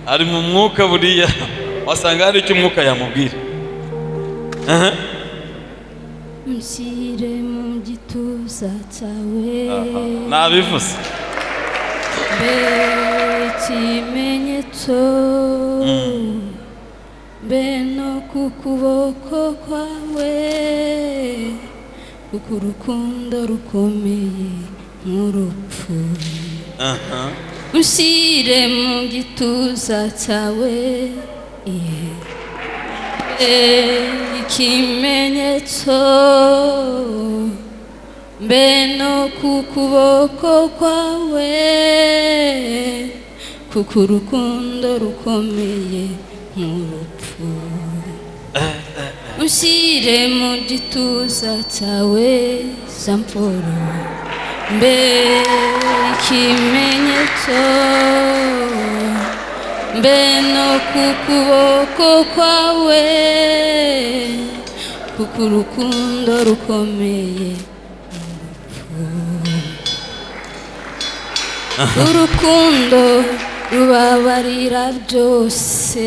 ari mu mwuka buriya wasanga hari icyo umwuka yamubwira Aha. Mushyire mu gituza cyawe nabivuze mbe ikimenyetso mbe no ku kuboko kwawe kuko urukundo rukomeye nk'urupfu Aha. mushyire mu gituza cyawe iye ikimenyetso mbe no ku kuboko kwawe kuko urukundo rukomeye nk'urupfu ushyire mu gituza cyawe samporo mbe ikimenyetso mbe no ku kuboko kwawe kuko urukundo rukomeye urukundo rubabarira byose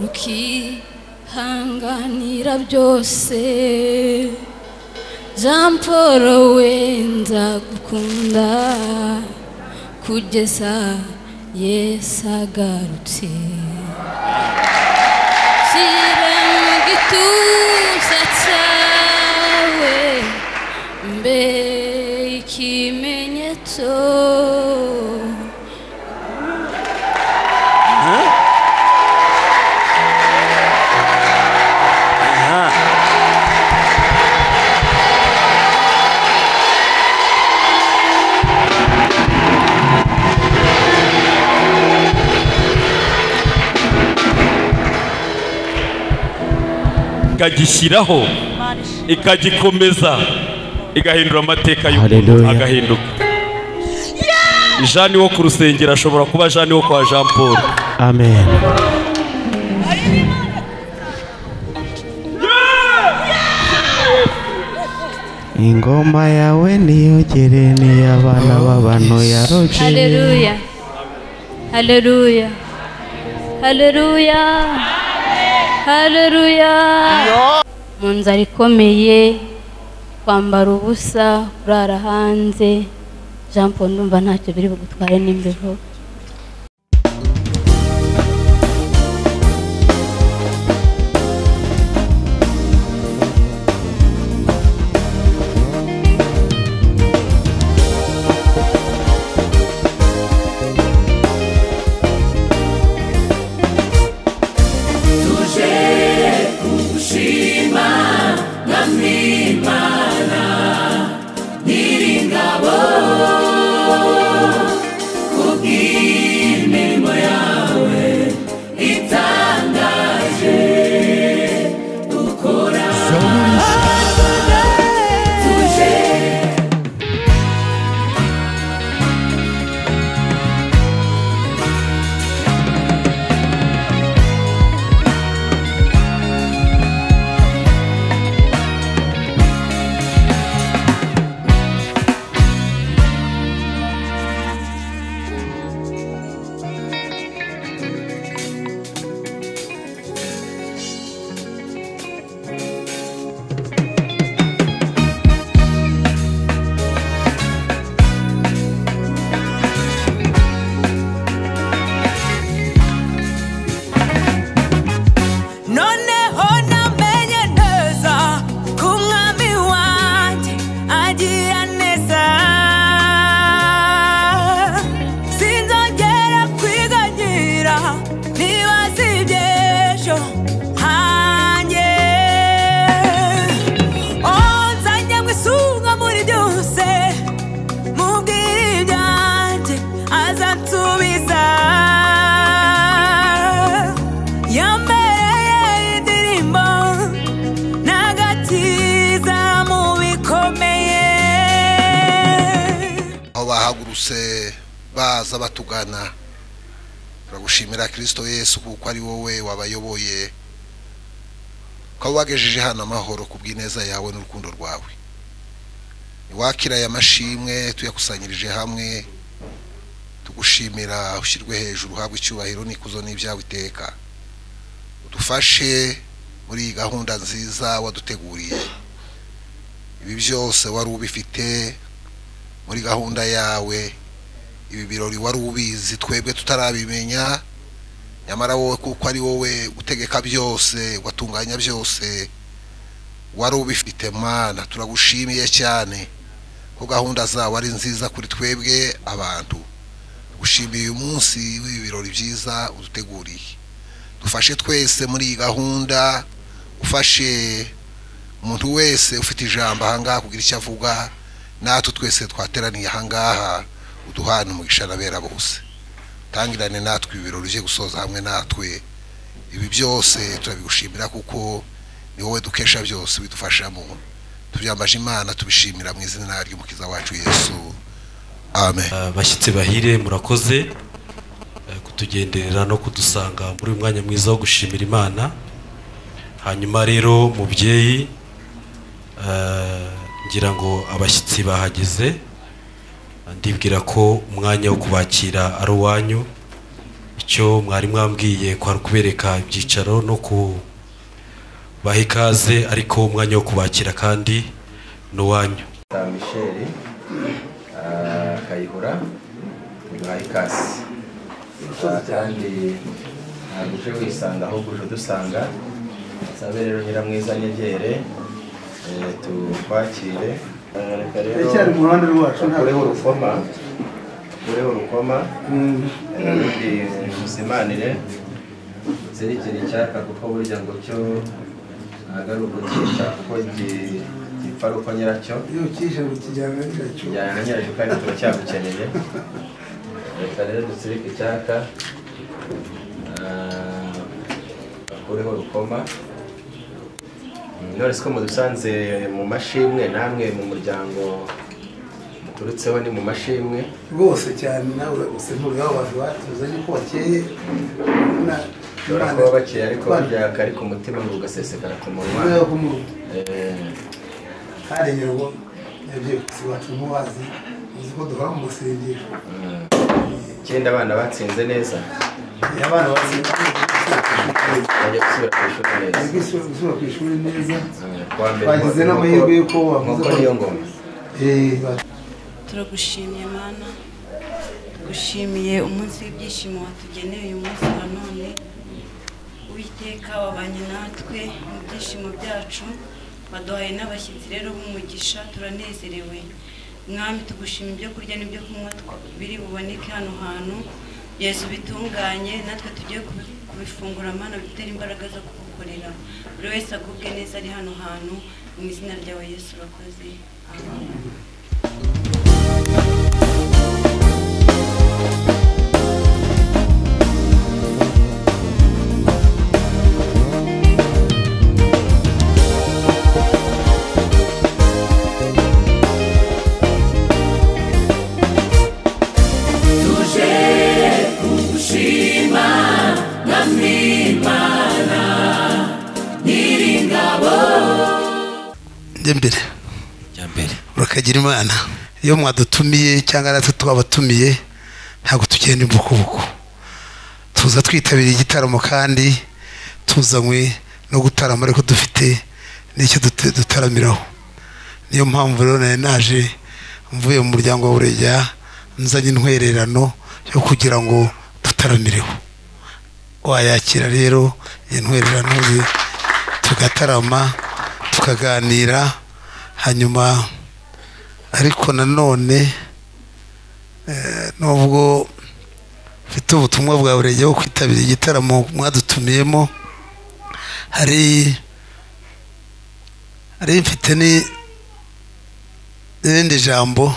rukihanganira byose jean paul we nzagukunda kugeza yesu agarutse shyira mu gituza cyawe mbe ikimenyetso ikagishyiraho ikagikomeza igahindura amateka y'umuntu Hallelujah. agahinduka jani wo ku rusengero ashobora kuba jani wo kwa jean paul amen ingoma yawe niyogere n'iy'abana b'abantu yaroje haleluya haleluya haleluya haleluya mu nzara ikomeye kwambara ubusa kurara hanze jean paul ndumva ntacyo biri bugutware n'imbeho noneho namenye neza ko umwami wanjye agira neza sinzongera kwiganyira niba si iby'ejo hanjye onzanye mu isumwa muri byose mubwire ibyanjye azansubiza yambereye indirimbo n'agakiza mu bikomeye aho bahagurutse baza batugana turagushimira kirisito yesu kuko ari wowe wabayoboye ukaba wagejeje hano amahoro ku bw'ineza yawe n'urukundo rwawe wakira aya mashimwe tuyakusanyirije hamwe tugushimira ushyirwe hejuru uhabwe icyubahiro n'ikuzo n'ibyawe iteka udufashe muri iyi gahunda nziza waduteguriye ibi byose wari ubifite muri gahunda yawe ibi birori wari ubizi twebwe tutarabimenya nyamara wowe kuko ari wowe utegeka byose ugatunganya byose wari ubifite mana turagushimiye cyane ko gahunda zawe ari nziza kuri twebwe abantu gushimira uyu munsi w'ibi birori byiza uduteguriye dufashe twese muri iyi gahunda ufashe umuntu wese ufite ijambo ahangaha kugira icyo avuga natwe twese twateraniye ahangaha uduhana umugisha n'abera bose tangirane natwe ibi birori byo gusoza hamwe natwe ibi byose turabigushimira kuko ni wowe dukesha byose bidufashamo tubyambaje imana tubishimira mu izina ry'umukiza wacu yesu amen abashyitsi bahire murakoze eh, kutugenderera no kudusanga muri uyu mwanya mwiza wo gushimira imana hanyuma rero mubyeyi eh, ngira ngo abashyitsi bahageze ndibwira ko umwanya wo kubakira ari uwanyu icyo mwari mwambwiye kwari ukubereka ibyicaro no kubaha ikaze ariko umwanya wo kubakira kandi ni uwanyu Sa Michel ah, Kayihura bibaha ikaze Ah, kandi ntabwo uje wisanga ahubwo uje udusanga sabe rero nyiramwiza nyegere eh, tukwakire reka rero ruhande rwacu ukureho urukoma ukureho urukoma eh, ubundi muzimanire zirikira icyaka kuko burya ngo cyo ntabwo ari ugukica kuko gi- gipfa ari uko nyiracyo iyo ukije ukijyana nyiracyo tujyana na nyiracyo kandi turacyagukeneye reka rero dutsirike icyaka ah, bakureho rukoma Mm, none siko mudusanze mu mashimwe namwe mu muryango muturutseho ni mu mashimwe rwose cyane nawe usemurira abo bantu batuze yuko bakeye na- ushobora Imana- kuba bakeye ariko Imana- burya kari ku mutima ngo ugasesekara ku munwa Imana yo ku murugo. Eh, hari nyirwo yabyutse iwacu mubazi uzi ko duhora mu rusengero mm. icyenda abana batsinze neza Iyo abana batsinze bajya gusubira ku ishuri neza ariko isu- gusubira ku ishuri neza twagize n'amahirwe y'uko wavuze ko niyo ngoma eh, ba- turagushimiye mana tugushimiye umunsi w'ibyishimo watugeneye uyu munsi wa none uwiteka wabanye natwe mu byishimo byacu waduhaye n'abashyitsi rero b'umugisha turanezerewe mwami tugushima ibyo kurya n'ibyo kunywa twa- biri buboneke hano hantu yesu bitunganye natwe tugiye kubi- kubifungura mana bitera imbaraga zo kugukorera buri wese agubwe neza ari hano hantu mu izina ryawe yesu urakoze amen njye mbere ya mbere urakagira imana iyo mwadutumiye cyangwa natwe twabatumiye ntabwo tugenda imbukubuku tuza twitabira igitaramo kandi tuzanywe no gutarama ariko dufite n'icyo dute- dutaramiraho niyo mpamvu rero nari naje mvuye mu muryango wa burega nzanye intwererano yo kugira ngo dutaramireho wayakira rero iyi ntwererano ye tugatarama tukaganira hanyuma ariko nanone eh, nubwo mfite ubutumwa bwa burege wo kwitabira igitaramo mwadutumiyemo hari hari mfite ni- n'irindi jambo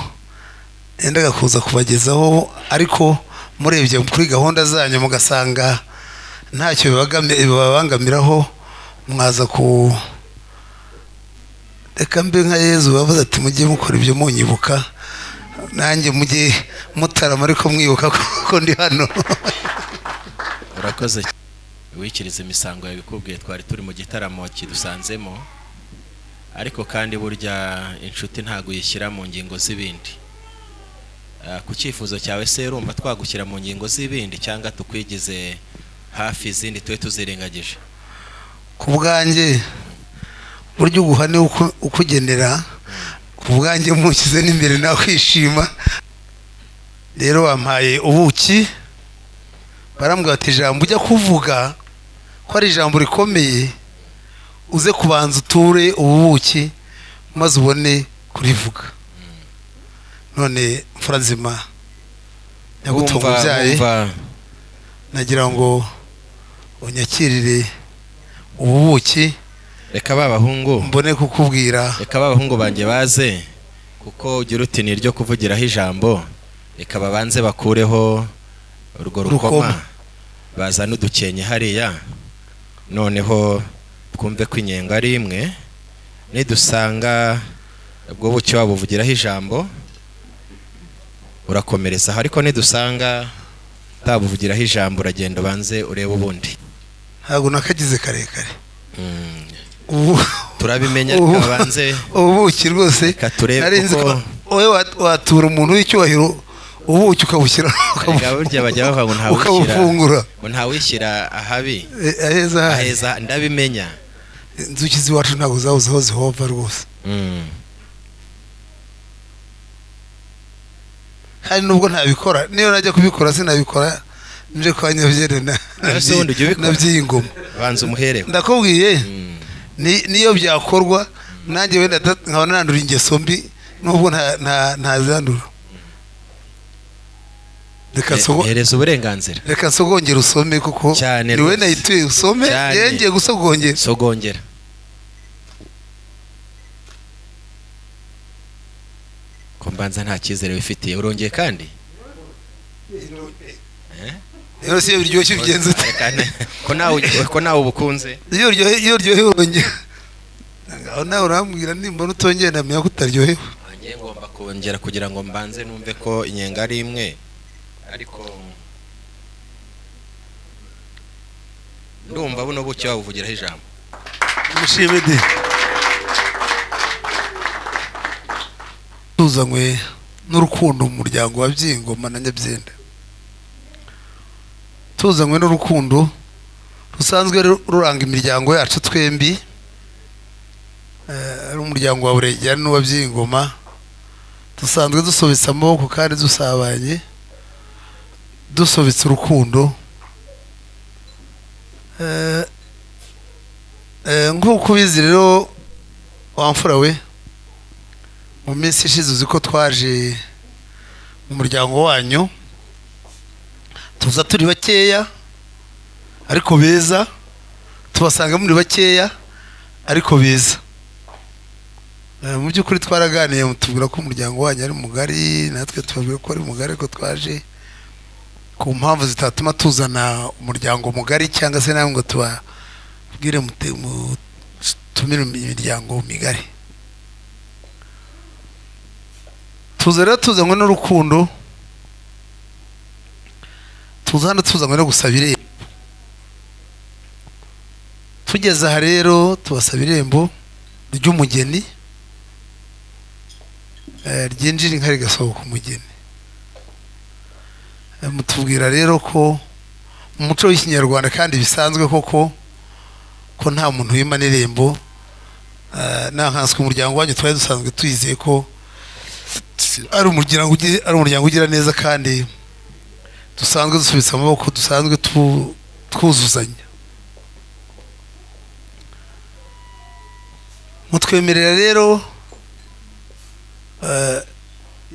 yendaga kuza kubagezaho ariko murebye kuri gahunda zanyu mugasanga ntacyo bibagami- bibabangamiraho mwaza ku reka mbe nka yezu bavuze ati mujye mukora ibyo munyibuka nanjye mujye mutarama ariko mwibuka ko ndi hano urakoze wikiriza imisango yawe ikubwiye twari turi mu gitaramo kidusanzemo ariko kandi burya inshuti ntabwo uyishyira mu ngingo z'ibindi Ah, ku cyifuzo cyawe se urumva twagushyira mu ngingo z'ibindi cyangwa tukwigize hafi izindi tube tuzirengagije ku bwanjye buryo uguhane uku- ukugenera ku bwanjye mushyize n'imbere nakwishima rero wampaye ubuki barambwira bati ijambo ujya kuvuga ko ari ijambo rikomeye uze kubanza uture ubu buki maze ubone kurivuga none mfura nzima nyagutunga Wumva- ubyaye wumva- nagira ngo unyakirire ubu buki reka ba bahungu mbone kukubwira reka ba bahungu banjye baze kuko ugira uti ni iryo kuvugiraho ijambo reka babanze bakureho urwo rukoma Rukoma. bazane udukenke hariya noneho twumve ko inyengo ari imwe nidusanga ubwo bucyo waba uvugiraho ijambo urakomerezaho ariko nidusanga utabuvugiraho ijambo uragenda ubanze urebe ubundi ntabwo nakagize karekare Mm. ubu turabimenya ubu- twabanze ubuki rwose turebe nari nzi kuko- ko wowe wa- watura umuntu w'icyubahiro ubuki ukabushyira Erega burya bajya bavuga ngo ukabufungura ntawishyira ngo ntawishyira ahabi Eh, aheza hahe. aheza ndabimenya inzuki z'iwacu ntabwo zabuze aho zihova rwose Mm. kandi nubwo ntabikora niyo najya kubikora sinabikora nje kwa nyabyere na- Ariko se ubundi jya ubikora. na by'ingoma banza umuhere ndakubwiye ni- niyo byakorwa nanjye wenda ta- nkaba nandura ingeso mbi nubwo nta- nta- ntazandura reka sogo- hereza uburenganzira reka sogongera usome kuko cyane ni wowe rwose. nayituye usome Cyane. yewe ngiye gusogongera sogongera ko mbanza nta cyizere wifitiye urongeye kandi rero si iyo biryoshye ubigenza ute Reka ne- ko nawe ko nawe ubukunze iyo uryohe iyo uryohewe urongera aho nawe urambwira nimbona utongera ndamenya ko utaryohewe ngiye ngomba kongera kugira ngo mbanze numve ko inyenga ari imwe ariko ndumva buno bucyo wabuvugiraho ijambo mushime de tuzanywe n'urukundo mu muryango wa byingoma na nyabyenda tuzanywe n'urukundo rusanzwe ru- ruranga imiryango yacu twembi Eh, ari umuryango wa buregera n'uwa byingoma dusanzwe dusobetse amaboko kandi dusabanye dusobetse urukundo Eh, Eh, nk'uko ubizi rero wamfura we mu minsi ishize uzi ko twaje mu muryango wanyu tuza turi bakeya ariko beza tubasanga muri bakeya ariko beza Eh, mu by'ukuri twaraganiye mutubwira ko umuryango wanyu ari mugari natwe tubabwira ko ari mugari ariko twaje ku mpamvu zitatuma tuzana umuryango mugari cyangwa se nawe ngo tuba bwire mute- mu- tumire imiryango migari tuza rero tuzanywe n'urukundo tuza hano tuzanywe no gusaba irembo tugeze aha rero tubasaba irembo ry'umugeni eh, ryinjira inka rigasohoka umugeni Eh, mutubwira rero ko mu muco w'ikinyarwanda kandi bisanzwe koko ko nta muntu wima n'irembo Eh, nta nkanswe umuryango wanyu twari dusanzwe tuyizeye ko ari umuryango ugira- ari umuryango ugira neza kandi dusanzwe dusubitse amaboko dusanzwe tu- twuzuzanya mutwemerera rero eh,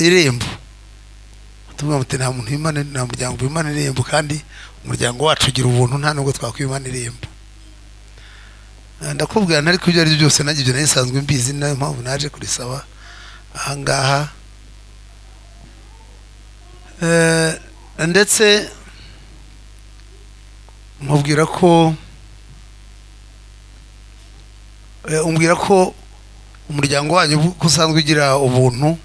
irembo tuvuga muti nta muntu wimana nta muryango wimana irembo kandi umuryango wacu ugira ubuntu nta nubwo twakwimana irembo Eh, ndakubwira ntari kubyo ari byo byose nanjye ibyo nari nsanzwe mbizi ni nayo mpamvu naje kurisaba ahangaha Eh, ndetse mubwira ko eh, umbwira ko umuryango wanyu ko usanzwe ugira ubuntu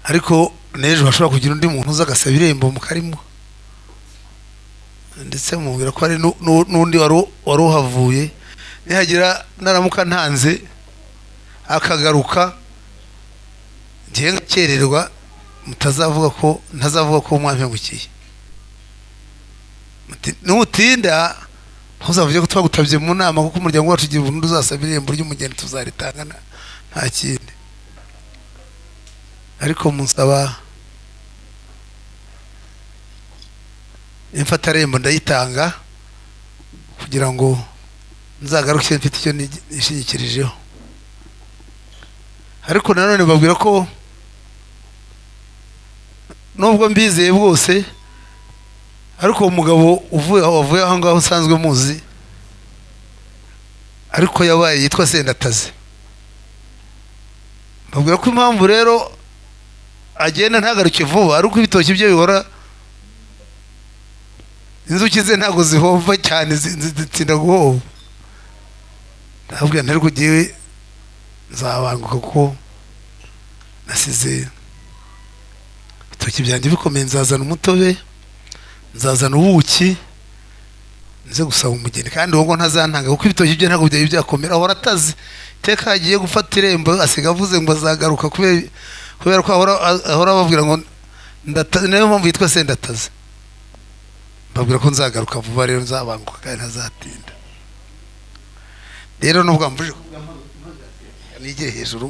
ariko n'ejo hashobora kugira undi muntu uza agasaba irembo mukarimo ndetse mubwira ko hari nu- nu- n'undi wari u- wari uhavuye nihagira naramuka ntanze akagaruka njyewe ngakererwa mutazavuga ko ntazavuga ko mwampemukiye Muti- nutinda ntuzavuge ko twagutabye mu nama kuko umuryango wacu ugira uburundu uzasaba irembo ry'umugeni tuzaritangana nta kindi ariko musaba imfatarembo ndayitanga kugira ngo nzagaruke mfite icyo nigi- nishingikirijeho ariko nanone babwira ko nubwo mbizeye bwose ariko uwo mugabo uvuye aho wavuye aho ngaho usanzwe muzi ariko yabaye yitwa sendataze babwira ko impamvu rero agenda ntagaruke vuba ari uko ibitoki bye bihora inzuki ze ntabwo zihova cyane zi- zi- zitinda guhova ndababwira ntariko ugiye nzabanguka kuko nasize ibitoki byanjye bikomeye nzazana umutobe nzazana ubuki nze gusaba umugeni kandi wowe ngo ntazantanga kuko ibitoki bye ntabwo byari byakomera ahora atazi iteka agiye gufata irembo asiga avuze ngo azagaruka kubera kubera ko ahora ahora babwira ngo ndata niyo mpamvu yitwa sendataze babwira ko nzagaruka vuba rero nzabanguka kandi ntazatinda rero nubwo wambujije nigere hejuru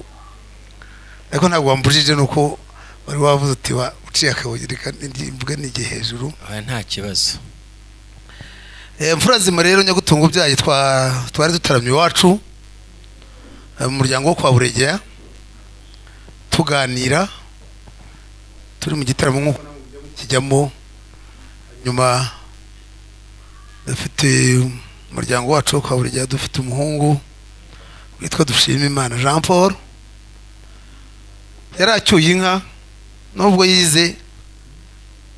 ariko ntabwo wambujije ni uko wari wavuze uti wa uciye akabuye reka ndi- mvuge n'igihe hejuru Oya, nta kibazo Eh, mfura zima rero nyagutunga byayi twa twari dutaramye iwacu eh, mu muryango wo kwa buregera tuganira turi mu gitaramo nk'uko kijyamo nyuma dufite umuryango wacu wo kwa buregera dufite umuhungu witwa dushima imana jean paul yari acyuye inka nubwo yize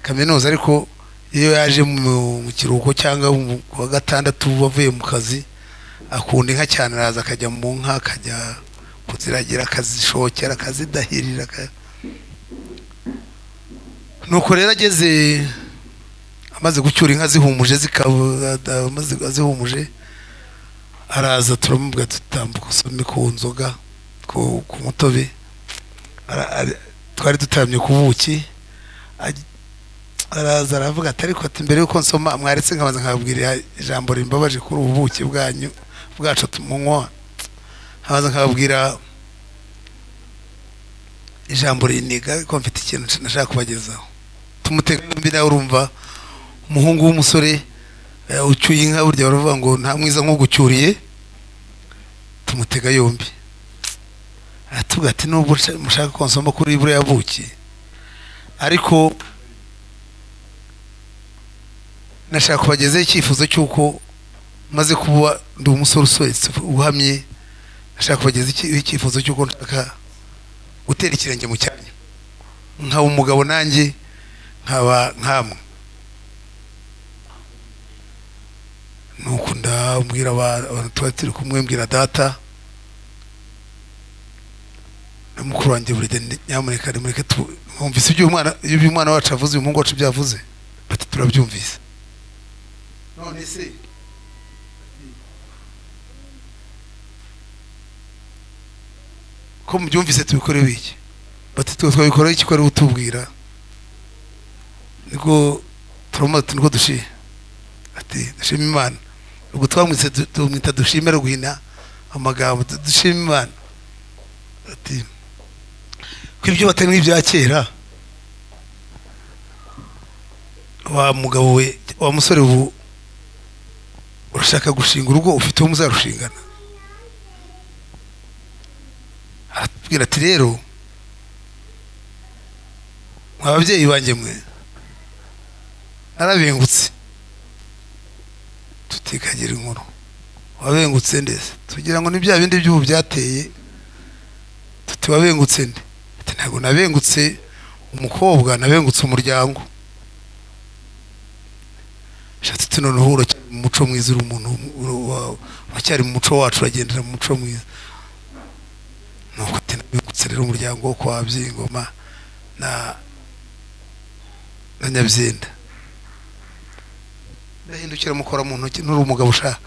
kaminuza ariko iyo yaje mu mu kiruhuko cyangwa mu- ku wa gatandatu avuye mu kazi akunda inka cyane araza akajya mu nka akajya kuziragira akazishokera akazidahirira aka- nuko rero ageze amaze gucyura inka zihumuje zikaba amaze zihumuje araza turamubwira tutambuka usome ku nzoga ku ku mutobe Ara- ara- twari dutaramye ku buki Aj- araza aravuga ati ariko ati mbere yuko nsoma mwaretse nkabanza nkababwira ijambo rimbabaje kuri ubu buki bwanyu bwacu tumunywa nkabanza nkababwira ijambo riniga ariko mfite ikintu nashaka kubagezaho tumutega yombi nawe urumva umuhungu w'umusore eh, ucyuye inka burya baravuga ngo nta mwiza nk'ugucyuriye tumutega yombi atubwira ati nubwo nsha- mushaka ko nsoma kuri buriya buki ariko nashaka kubagezaho icyifuzo cy'uko maze kuba ndi umusore usohetse uhamye nashaka kubagezaho iki- icyifuzo cy'uko nshaka gutera ikirenge mu cyanya nkaba umugabo nanjye nkaba nkamwe nuko ndabwira aba- abantu tuba turi kumwe mbwira data na mukuru wanjye buri gihe nyamuneka nimureke tu mwumvise ibyo umwana ibyo umwana wacu avuze uyu muhungu wacu byavuze bati turabyumvise none se ko mubyumvise tubikorewe iki bati twe twabikorewe iki ko ari utubwira niko turamaze niko dushiye ati dushima imana ubwo twamwise du- tumwita dushime ari guhina amagambo du- dushima imana ati ko ibyo batari nk'ibya kera wa mugabo we wa musore ubu urashaka gushinga urugo ufite uwo muzarushingana aratubwira ati rero mwa babyeyi banjye mwe narabengutse tutikagira inkuru wabengutse ndetse tugira ngo ni bya bindi by'ubu byateye tuti wabengutse nde ati ntabwo nabengutse umukobwa nabengutse umuryango shatse tunoneho uracyari mu muco mwiza uri umuntu uru- wa- uracyari mu muco wacu uragendera mu muco mwiza nuko ati nabengutse rero umuryango wo kwa byingoma na na nyabyenda ndahindukira mukora mu ntoki n'uri umugabo ushaka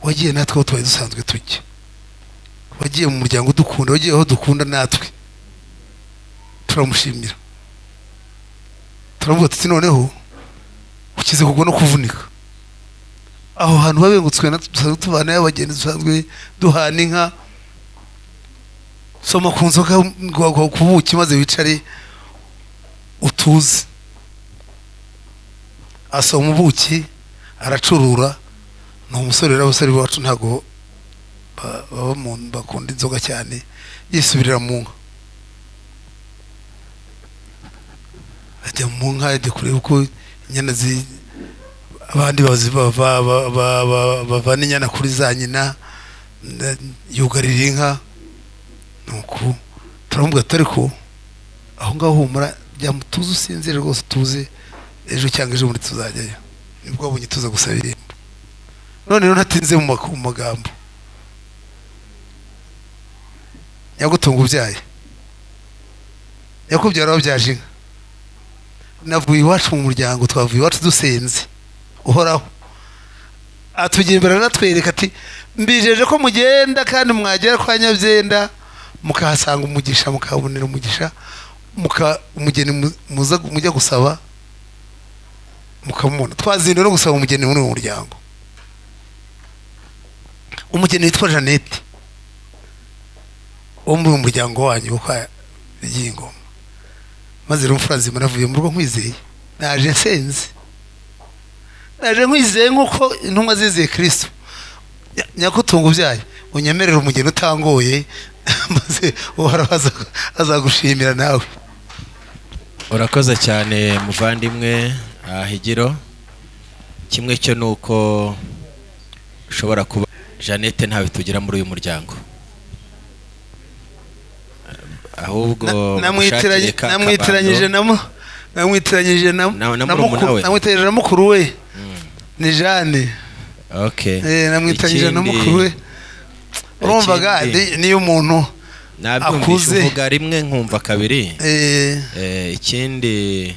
wagiye natwe aho twari dusanzwe tujya wagiye mu muryango udukunda wagiye aho dukunda natwe turamushimira turavuga tuti noneho ukize kugwa no kuvunika aho hantu babengutswe natwe dusanzwe tubanayo abagenzi dusanzwe duhana inka soma ku nzoga ngo- ngo- ku buki maze wicare utuze asoma ubuki aracurura ni umusore rero abasore bacu ntabwo ba- baba mu bakunda inzoga cyane yisubirira mu nka ajya mu nka ajya kureba uko inyana zi abandi bazi- ba- ba- ba- ba- ba- bavana inyana kuri za nyina nda- yugarira inka nuko turamuvuga ati ariko aho ngaho humura jya mutuze usinzire rwose utuze ejo cyangwa ejo muri tuzajyayo nibwo wabonye tuza gusaba irembo none rero ntatinze mu mak- mu magambo nyagutunga ubyaye nyakubyara wabyaje inka navuye iwacu mu muryango twavuye iwacu dusenze uhoraho atugembera anatwereka ati mbijeje ko mugenda kandi mwagera kwa nyabyenda mukahasanga umugisha mukahabonera umugisha muka umugeni mu- muza mujya gusaba mukamubona twazinduwe no gusaba umugeni muri uwo muryango umugeni witwa jeannette wo muri uwo muryango wanyu wo kwa ry'ingoma maze rero imfura zima navuye mu rugo nkwizeye naje nsenze naje nkwizeye nk'uko intumwa zizeye kirisito Nya- nyakutunga ubyaye unyemerere umugeni utangoye maze uhoraho aza- azagushimira nawe urakoze cyane muvandimwe ah, higiro kimwe cyo ni uko ushobora kuba jeannette ntawe tugira muri uyu muryango ahubwo mushakire namwitiranye- ka namwitiranyije kabando. na mu- namwitiranyije na Na- na na murumuna mukuru- we. namwitiranyije na mukuru we ni jeanne okay Eh, namwitiranyije na Ikindi- mukuru we urumvaga ikindi- ni- niyo umuntu nabyumvise akuze uvuga rimwe nkumva kabiri eh, Eh, ikindi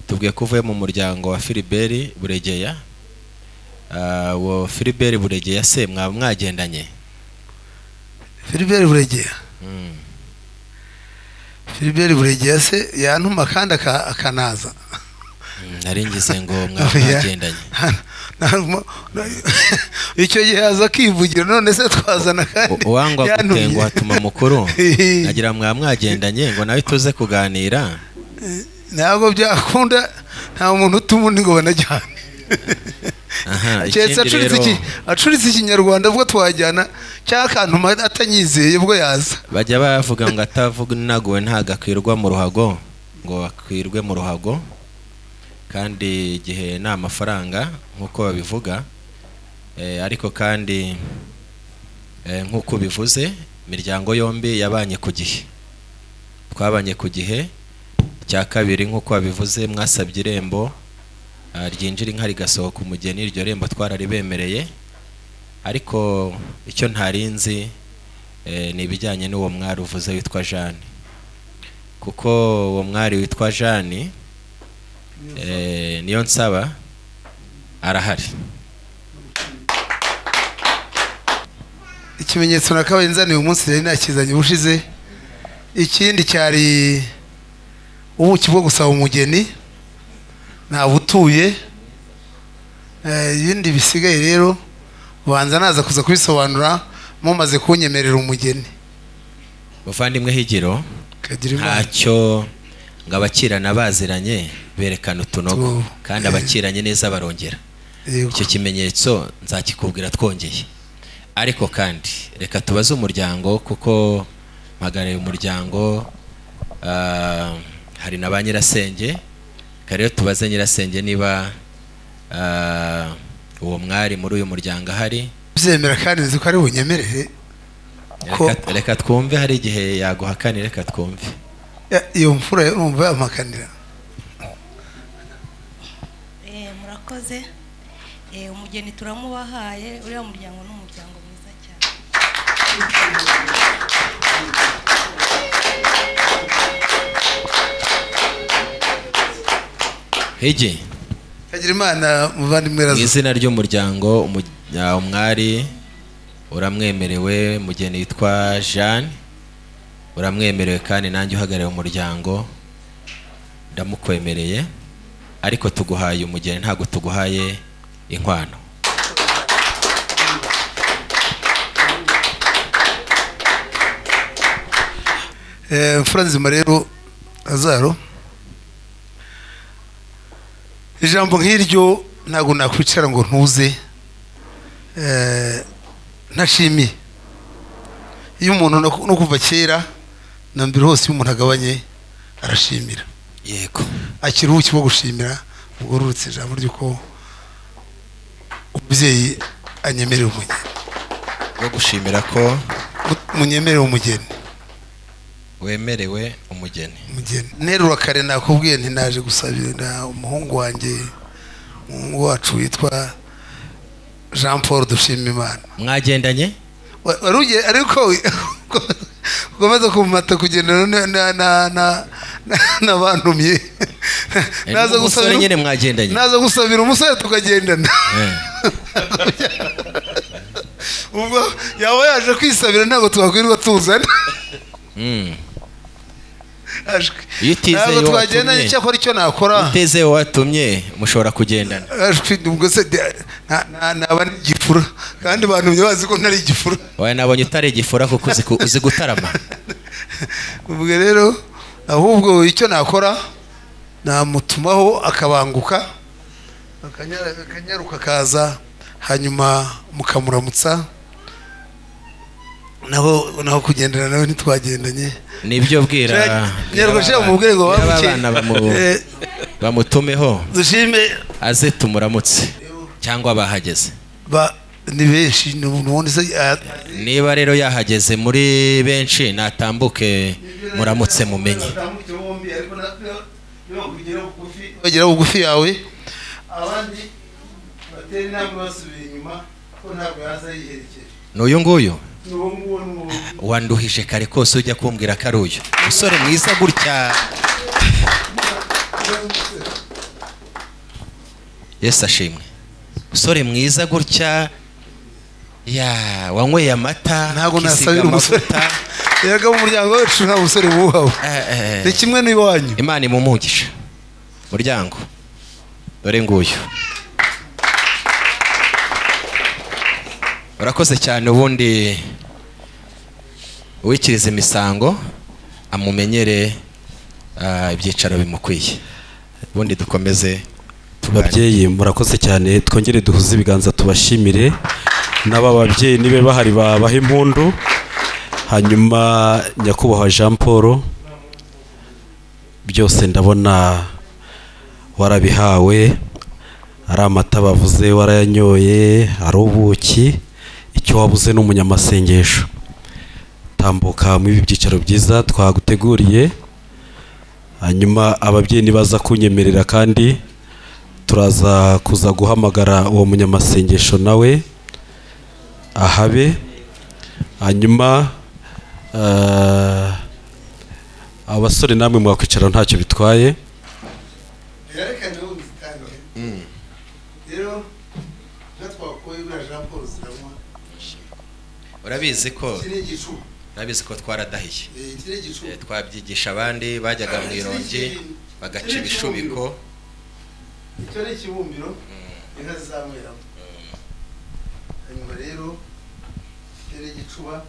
tubwiye ko uvuye mu muryango wa Filibert Buregeya Ah, uwo Filibert Buregeya se mwaba mwagendanye Philbert Buregeya Philbert Buregeya se yantuma kandi aka- akanaza Mm, nari ngize ngo mwaba mwagendanye Ntabwo- icyo gihe aza akivugira none se twazana kandi uwangwa yantumye. gutenguha atuma mukuru nagira ngo mwaba mwagendanye ngo nawe tuze kuganira ntabwo byakunda nta muntu utuma undi ngo banajyane aha ikindi keretse acuritse rero iki acuritse ikinyarwanda ubwo twajyana cyangwa akantuma atanyizeye ubwo yaza bajya bavuga ngo atavuganaguwe ntabwo akwirwa mu ruhago ngo akwirwe mu ruhago kandi igihe nta mafaranga nk'uko babivuga Eh, ariko kandi eh, nk'uko bivuze imiryango yombi yabanye ku gihe twabanye ku gihe cya kabiri nk'uko babivuze mwasabye irembo ah, ryinjira inka rigasohoka umugeni iryo rembo twararibemereye ariko icyo ntarinzi eh, ni ibijyanye n'uwo mwari uvuze witwa Jeanne kuko uwo mwari witwa Jeanne eh, niyo nsaba arahari ikimenyetso nakabaye nzaniye umunsi rero nakizanye ubushize ikindi cyari ubuki bwo gusaba umugeni ntabutuye Eh, ibindi bisigaye rero banza naza kuza kubisobanura mumaze kunyemerera umugeni muvandimwe higiro ntacyo ngo abakirana baziranye berekana utunogo Tu- kandi eh. abakiranye neza barongera Yego. icyo kimenyetso nzakikubwira twongeye ariko kandi reka tubaze umuryango kuko mpagaraye umuryango ah, hari na ba nyirasenge reka rero tubaze nyirasenge niba ah, uwo mwari muri uyu muryango ahari byemera kandi nzi ko ari bunyemerere Reka- reka twumve hari igihe yaguhakanira reka twumve Ya- iyo mfura yo numva yamakanira Eh, murakoze Eh, umugeni turamubahaye uriya muryango ni umuryango mwiza cyane higi Kagirimana muvandimwe mu razo izina ry'umuryango umu- ah, umwari uramwemerewe mugeni witwa jeanne uramwemerewe kandi nanjye uhagarariye umuryango ndamukwemereye ariko tuguhaye umugeni ntabwo tuguhaye inkwano Eh, mfura nzima rero azaro ijambo nk'iryo ntabwo nakwicara ngo ntuze eh, ntashimiye iyo umuntu no no kuva kera na mbere hose iyo umuntu agabanye arashimira yego akiri ubuki bwo gushimira bugororotse ijambo ry'uko umubyeyi anyemerera umugeni bwo gushimira ko munyemerera umugeni wemerewe umugeni umugeni nterura kare nakubwiye nti naje gusabira umuhungu wanjye umuhungu wacu witwa jean paul dushimimana mwagendanye Wa- wari ugiye ariko ukomeza kumata kugendana na- na- na- na- na- n'abantumye naza n'umusore gusabira nyine mwagendanye. naza gusabira umusore tukagendana Eh. ubwo yaba yaje kwisabira ntabwo twakwirirwa tuzana Mm. Ashwi. iyo utizeye ntabwo uwo twagendanye watumye icyakora icyo nakora iyo utizeye uwo watumye mushobora kugendana Ashwi, ubwo se de- nta- nta- ntaba ari igifura kandi bantumye bazi ko ntari igifura wawe nabonye utari igifura kuko uzi ku- uzi gutarama ubwo rero ahubwo icyo nakora namutumaho akabanguka akanyara- akanyaruka akaza hanyuma mukamuramutsa naho naho kugendana nawe ntitwagendanye nibyo bwira Shira- nyarwa shira umubwire ngo bwira bamuke. abana bamu- Eh. bamutumeho dushime aze tumuramutse cyangwa bahageze ba ni benshi ni umuntu ubundi se ah, niba rero yahageze muri benshi natambuke muramutse mumenye bagera bugufi yawe abandi batera inama basubiye inyuma ko ntabwo yaza yiherekeje n'uyu nguyu ni uwo nguwo ni uwo wanduhije kare kose ujya kumbwira ko ari uyu musore mwiza gutya yesu ashimwe musore mwiza gutya ya wanyweye amata ntabwo ukisiga nasabira umusore amavuta. yega mu muryango wacu nta musore wuhawe Eh, eh. ni kimwe n'iwanyu imana imumugisha muryango dore nguyu urakoze cyane ubundi uwikiriza imisango amumenyere ah, ibyicaro bimukwiye ubundi dukomeze babyeyi murakoze cyane twongere duhuze ibiganza tubashimire n'aba babyeyi nibe bahari babaha impundu hanyuma nyakubahwa jean paul byose ndabona warabihawe ari amata bavuze warayanyoye ari ubuki icyo wabuze ni umunyamasengesho tambuka muri ibi byicaro byiza twaguteguriye hanyuma ababyeyi nibaza kunyemerera kandi turaza kuza guhamagara uwo munyamasengesho nawe ahabe hanyuma eh, abasore namwe mwakwicara ntacyo bitwaye reka nawe uzitangire rero nka twakuye buriya jean paul ziranywa urabizi ko iki ni igicuba urabizi ko twaradahiye iki ni igicuba Eh, twabyigisha abandi bajyaga mu irongi bagaca ibishubiko icyo ni ikibumbiro inka zizamuriramo hanyuma rero icyo ni igicuba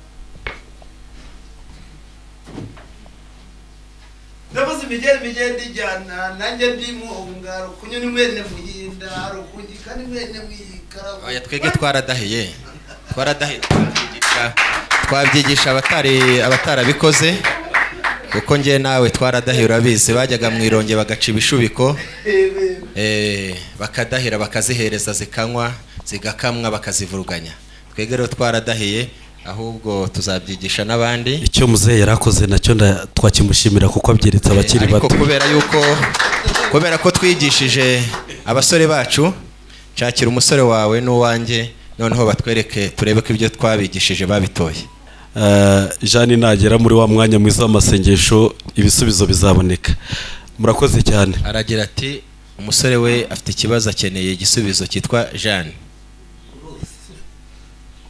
ndavuze imigeri imigenda ijyana nanjye ndimo ubungaro kunywa ni mwene muhinda rukungi kandi mwene mwikarabu oya twebwe twaradahiye twaradahiye twabyigisha twabyigisha abatari abatarabikoze kuko njye nawe twaradahiye urabizi bajyaga mu ironge bagaca ibishubiko eh, bakadahira bakazihereza zikanywa zigakamwa bakazivuruganya twebwe rero twaradahiye ahubwo tuzabyigisha n'abandi icyo muzehe yarakoze nacyo nda- twakimushimira kuko abyeretse abakiri ariko bato kubera yuko kubera ko twigishije abasore bacu nshakira umusore wawe n'uwanjye noneho batwereke turebe ko ibyo twabigishije babitoye Eh, jeanne nagera muri wa mwanya mwiza w'amasengesho ibisubizo bizaboneka murakoze cyane aragira ati umusore we afite ikibazo akeneye igisubizo cyitwa jeanne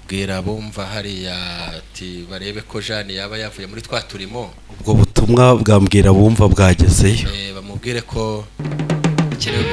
bwira bumva hariya ati barebe ko jani yaba yavuye muri twa turimo ubwo butumwa bwambwira bumva bwagezeyo eh, bamubwire ko ikirego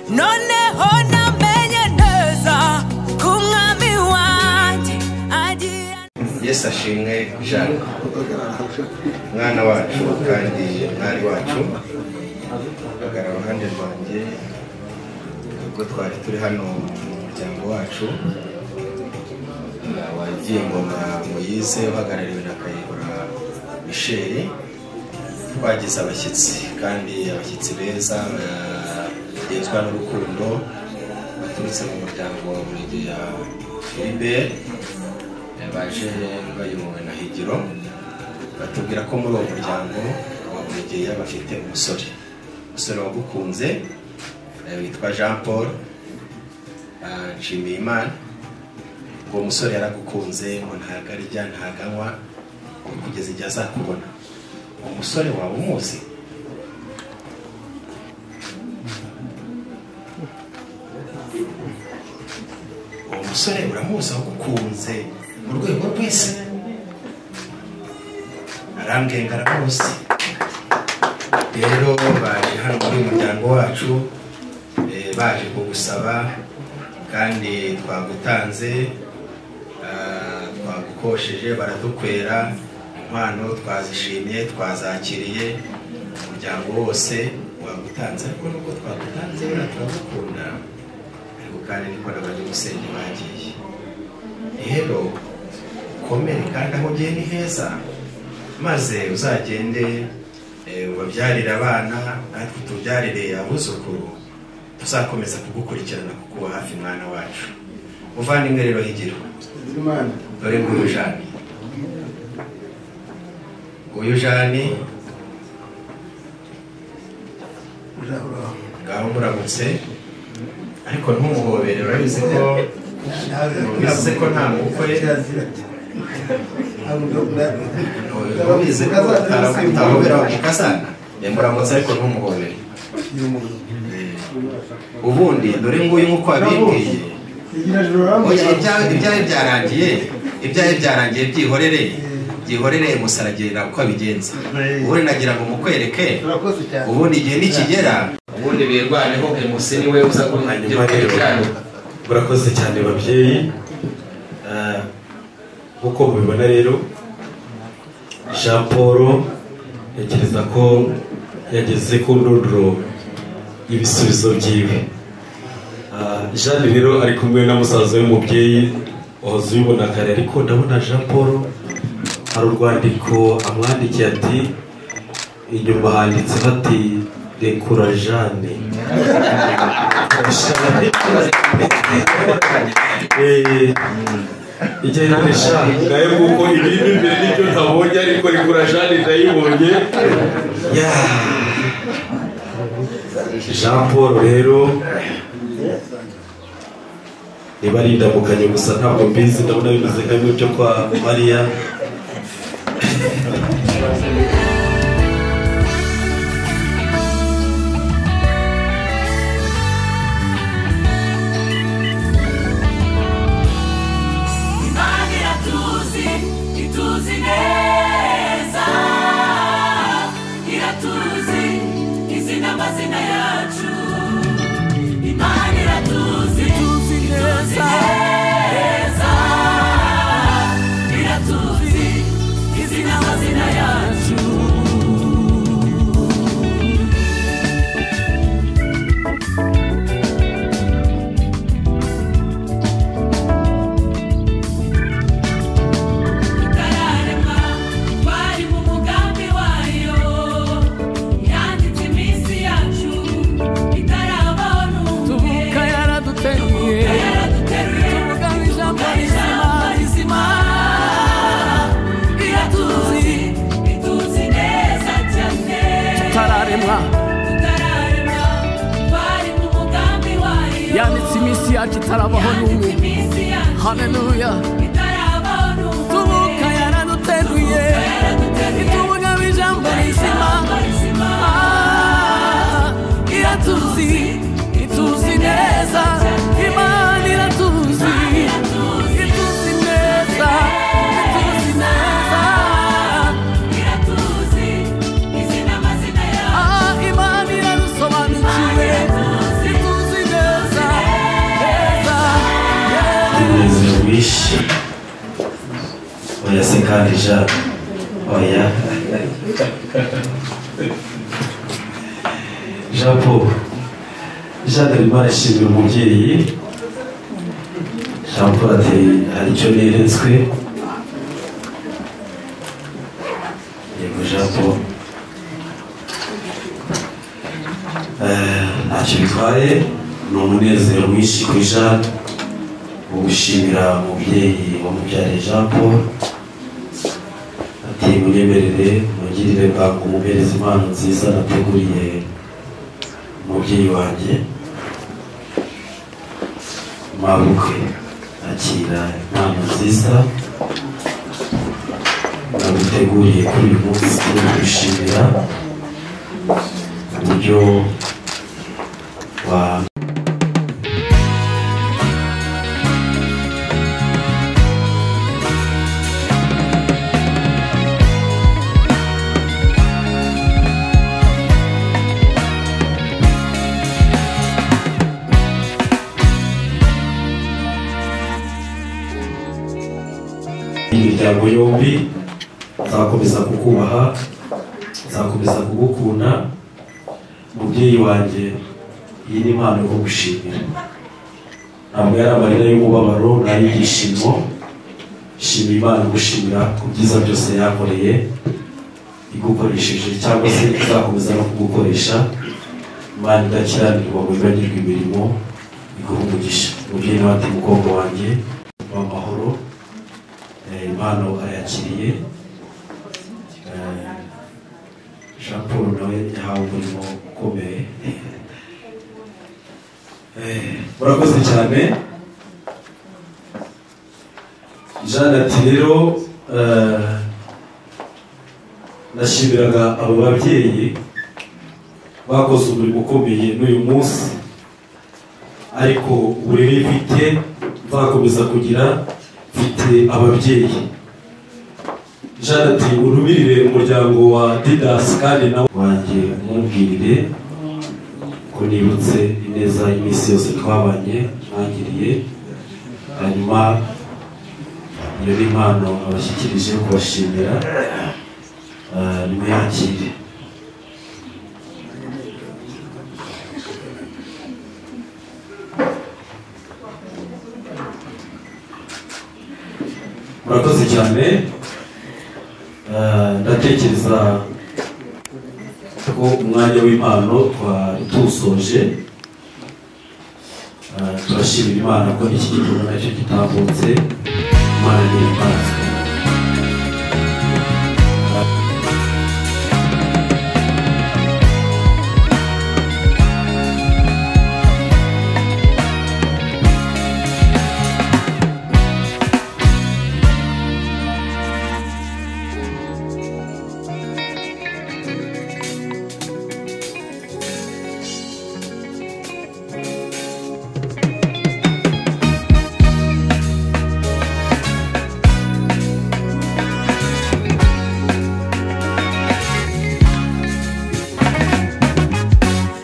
noneho namenye neza ko umwami wanjye agiye yesu ashimwe jane mwana wacu kandi mwari wacu agara iruhande rwanjye ubwo twari turi hano mu muryango wacu wagiye ngoma muyize uhagarariwe na kayihura misheri twagize abashyitsi kandi abashyitsi beza bagenzwa n'urukundo baturutse mu muryango wa burigi ya filibert baje bayobowe na higiro batubwira ko muri uwo muryango wa buregeya bafite umusore umusore wagukunze eh, witwa jean paul ah, nshimiyimana uwo musore yaragukunze ngo ntago arya ntago anywa ngo kugeza igihe azakubona umusore wawe umuzi uwo musore uramuzi wagukunze mu rwego rw'isi arambwenga aramuzi rero baje hano muri uyu muryango wacu eh, baje kugusaba kandi twagutanze ah, twagukosheje baradukwera impano twazishimye twazakiriye umuryango wose wagutanze ariko nubwo twagutanze buriya turagukunda ariko kandi niko n'abanyamusenge bagiye rero ukomere kandi aho ugiye ni heza maze uzagende eh, ubabyarire abana natwe tubyarire abuzukuru tuzakomeza kugukurikirana kuko uba hafi mwana wacu muvandimwe rero higiro dore nguyu jani uyu jani ngaho muramutse ariko ntumuhobere urabizi ko urabizi ko nta mukwe urabizi ko utahobera mukazana muramutse ariko ntumuhobere ubundi dore nguyu nk'uko wabimbwiye oya ibyawe ibyawe byarangiye ibyawe byarangiye byihorere byihorere musaragirira uko abigenza ubundi nagira ngo mukwereke ubundi igihe nikigera ubundi birwaneho emusi ni we uza kumwangira murakoze cyane babyeyi Ah, nk'uko mubibona rero jean paul ntekereza ko yageze ku ndunduro y'ibisubizo byiwe Ah, jean rero ari kumwe na musaza we mubyeyi wahoze ubibona kare ariko ndabona jean paul hari urwandiko amwandikiye ati inyuma handitse bati rekura jane Eh, igihe nkoresha nawe nguko ibirimo imbere n'ibyo ntabonye ariko rigura jane ndayibonye Yeah. jean paul rero niba ari indamukanye gusa ntabwo mbizi ndabona bimeze nk'ibintu byo kwa mariya Imana iratuzi ituzi neza iratuzi izi ni amazina yacu Imana iratuzi ituzi neza iratuzi izi ni amazina yacu yacu itarabaho n'umwe haleluya tubuka yaraduteruye itubuga b'ijambo rizima Ah, iratuzi ituzi neza imana iratuzi ituzi neza ituzi neza Ah, imana iradusobanukiwe ituzi neza neza umunezero wishi oya se kandi ja oya japo jade rimara ishimira umubyeyi jean paul ati hari icyo neretswe yego jean paul Eh, ntacyo bitwaye ni umunezero mwinshi kuri jade wo gushimira umubyeyi wamubyariye jean paul ati munyemerere mungirire bwangu umubereze impano nziza nateguriye umubyeyi wanjye mabukwe akira impano nziza naguteguriye kuri uyu munsi gushimira uburyo wa imiryango yombi nzakomeza kukubaha nzakomeza kugukunda mubyeyi wanjye iyi ni impano yo gushimira ntabwo yari amarira y'umubabaro ni ay'ibyishimo shimira imana gushimira ku byiza byose yakoreye igukoresheje cyangwa se izakomeza no kugukoresha imana idakiranirwa ngo ibagirwe imirimo iguha umugisha mubyeyi nawe ati mukobwa wanjye mu mahoro Eh, impano arayakiriye Eh, jean paul nawe yahawe umurimo ukomeye Eh, murakoze cyane jean ati rero eh, nashimiraga abo babyeyi bakoze umurimo ukomeye n'uyu munsi ariko uburere mfite nzakomeza kugira mfite ababyeyi jean ati urumirire umuryango wa didas kandi nawe wanjye umubwirire ko nibutse ineza iminsi yose twabanye mwangiriye hanyuma iyo ni impano abashyikirije kubashimira Ah, nimuyakire murakoze cyane Eh, ndatekereza ko umwanya w'impano twari tuwusoje Eh, turashimira imana ko iki gikorwa nacyo gitambutse imana ni imbaraga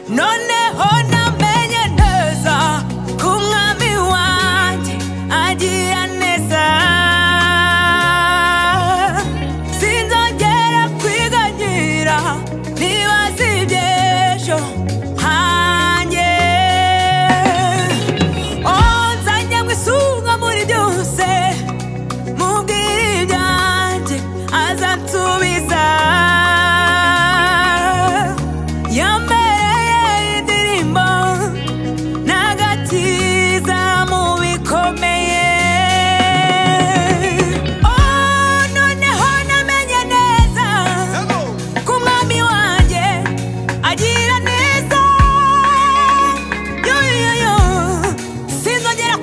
noneho namenye neza ko umwami wanjye agira neza sinzongera kwiganyira nibaza iby'ejo hanjye onzanye mu isunga muri byose mubwire ibyanjye azansubiza yambereye indirimbo n'agakiza mu bikomeye Oh, noneho namenye neza ko umwami wanjye agira neza yo yo yo yo sinzongera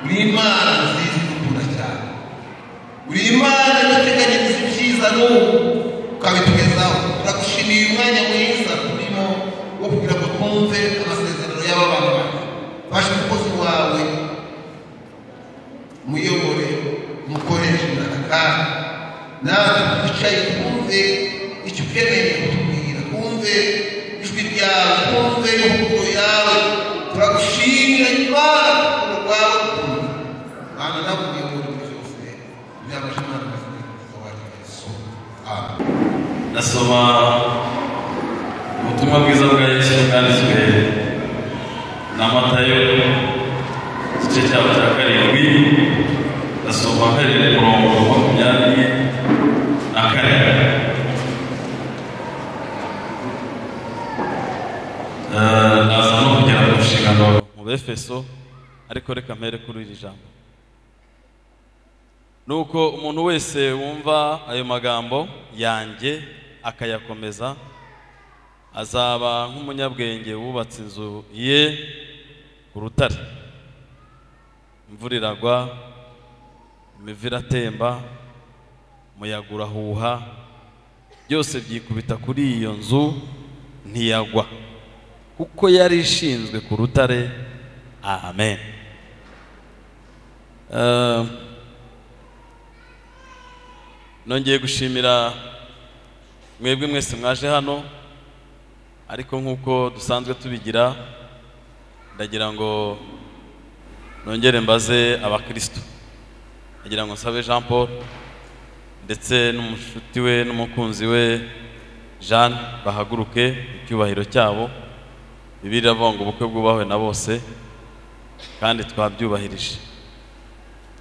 uri imana nziza idukunda cyane uri imana yaduteganyiriza ibyiza n'ubu ukabitugezaho turagushimiye uyu mwanya mwiza turimo wo kugira ngo twumve amasezerano y'ababana baje umukozi wawe muyobore umukoreshe aka kanya natwe twicaye twumve icyo ukeneye kutubwira twumve ijwi ryawe twumve imvugo yawe turagushimira imana urukundo rwawe rukundo bana nakuye muri buri byose byabasha imana kuzigira wanjye yesu amen ndasoma ubutumwa bwiza bwa yesu bwanditswe na matayo igice cyabo cya karindwi ndasoma karindwi umurongo wa makumyabiri na kane Eh, naza no kugera ku nshingano mu befeso ariko reka mpere kuri iri jambo nuko umuntu wese wumva ayo magambo yanjye akayakomeza azaba nk'umunyabwenge wubatse inzu ye ku rutare imvura iragwa imivu iratemba umuyaga urahuha byose byikubita kuri iyo nzu ntiyagwa kuko yari ishinzwe ku rutare amen Eh, nongeye gushimira mwebwe mwese mwaje hano ariko nk'uko dusanzwe tubigira ndagira ngo nongere mbaze abakristo ndagira ngo nsabe jean paul ndetse n'umushuti we n'umukunzi we jeanne bahaguruke mu cyubahiro cyabo bibiri iravuga ngo ubukwe bwubahwe na bose kandi twabyubahirije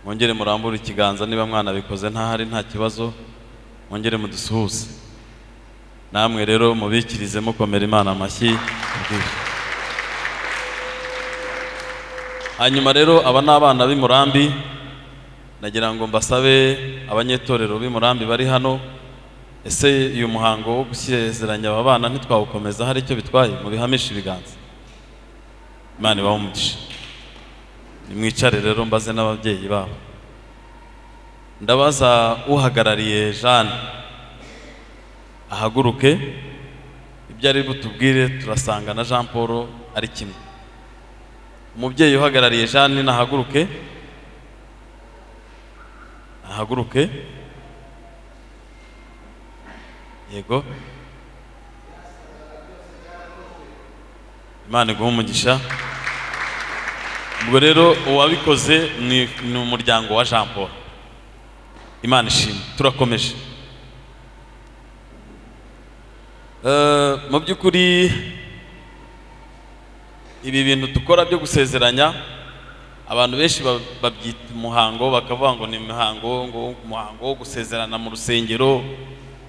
mwongere murambure ikiganza niba mwanabikoze ntahari nta kibazo mwongere mudusuhuze namwe rero mubikirize mukomera imana amashyi mubwire. hanyuma rero aba ni abana b'i Murambi nagira ngo mbasabe abanyetorero b'i Murambi bari hano ese uyu muhango wo gusezeranya aba bana ntitwawukomeza hari icyo bitwaye mubihamishe ibiganza imana ibahe umugisha nimwicare rero mbaze n'ababyeyi babo ndabaza uhagarariye jeanne ahaguruke ibyo ari butubwire turasanga na jean paul ari kimwe umubyeyi uhagarariye jeanne nahaguruke ahaguruke yego imana iguhe umugisha ubwo rero uwabikoze ni ni umuryango wa jean paul imana ishimwe turakomeje Eh, mu by'ukuri ibi bintu dukora byo gusezeranya abantu benshi ba- babyita umuhango bakavuga ngo ni imihango ngo umuhango wo gusezerana mu rusengero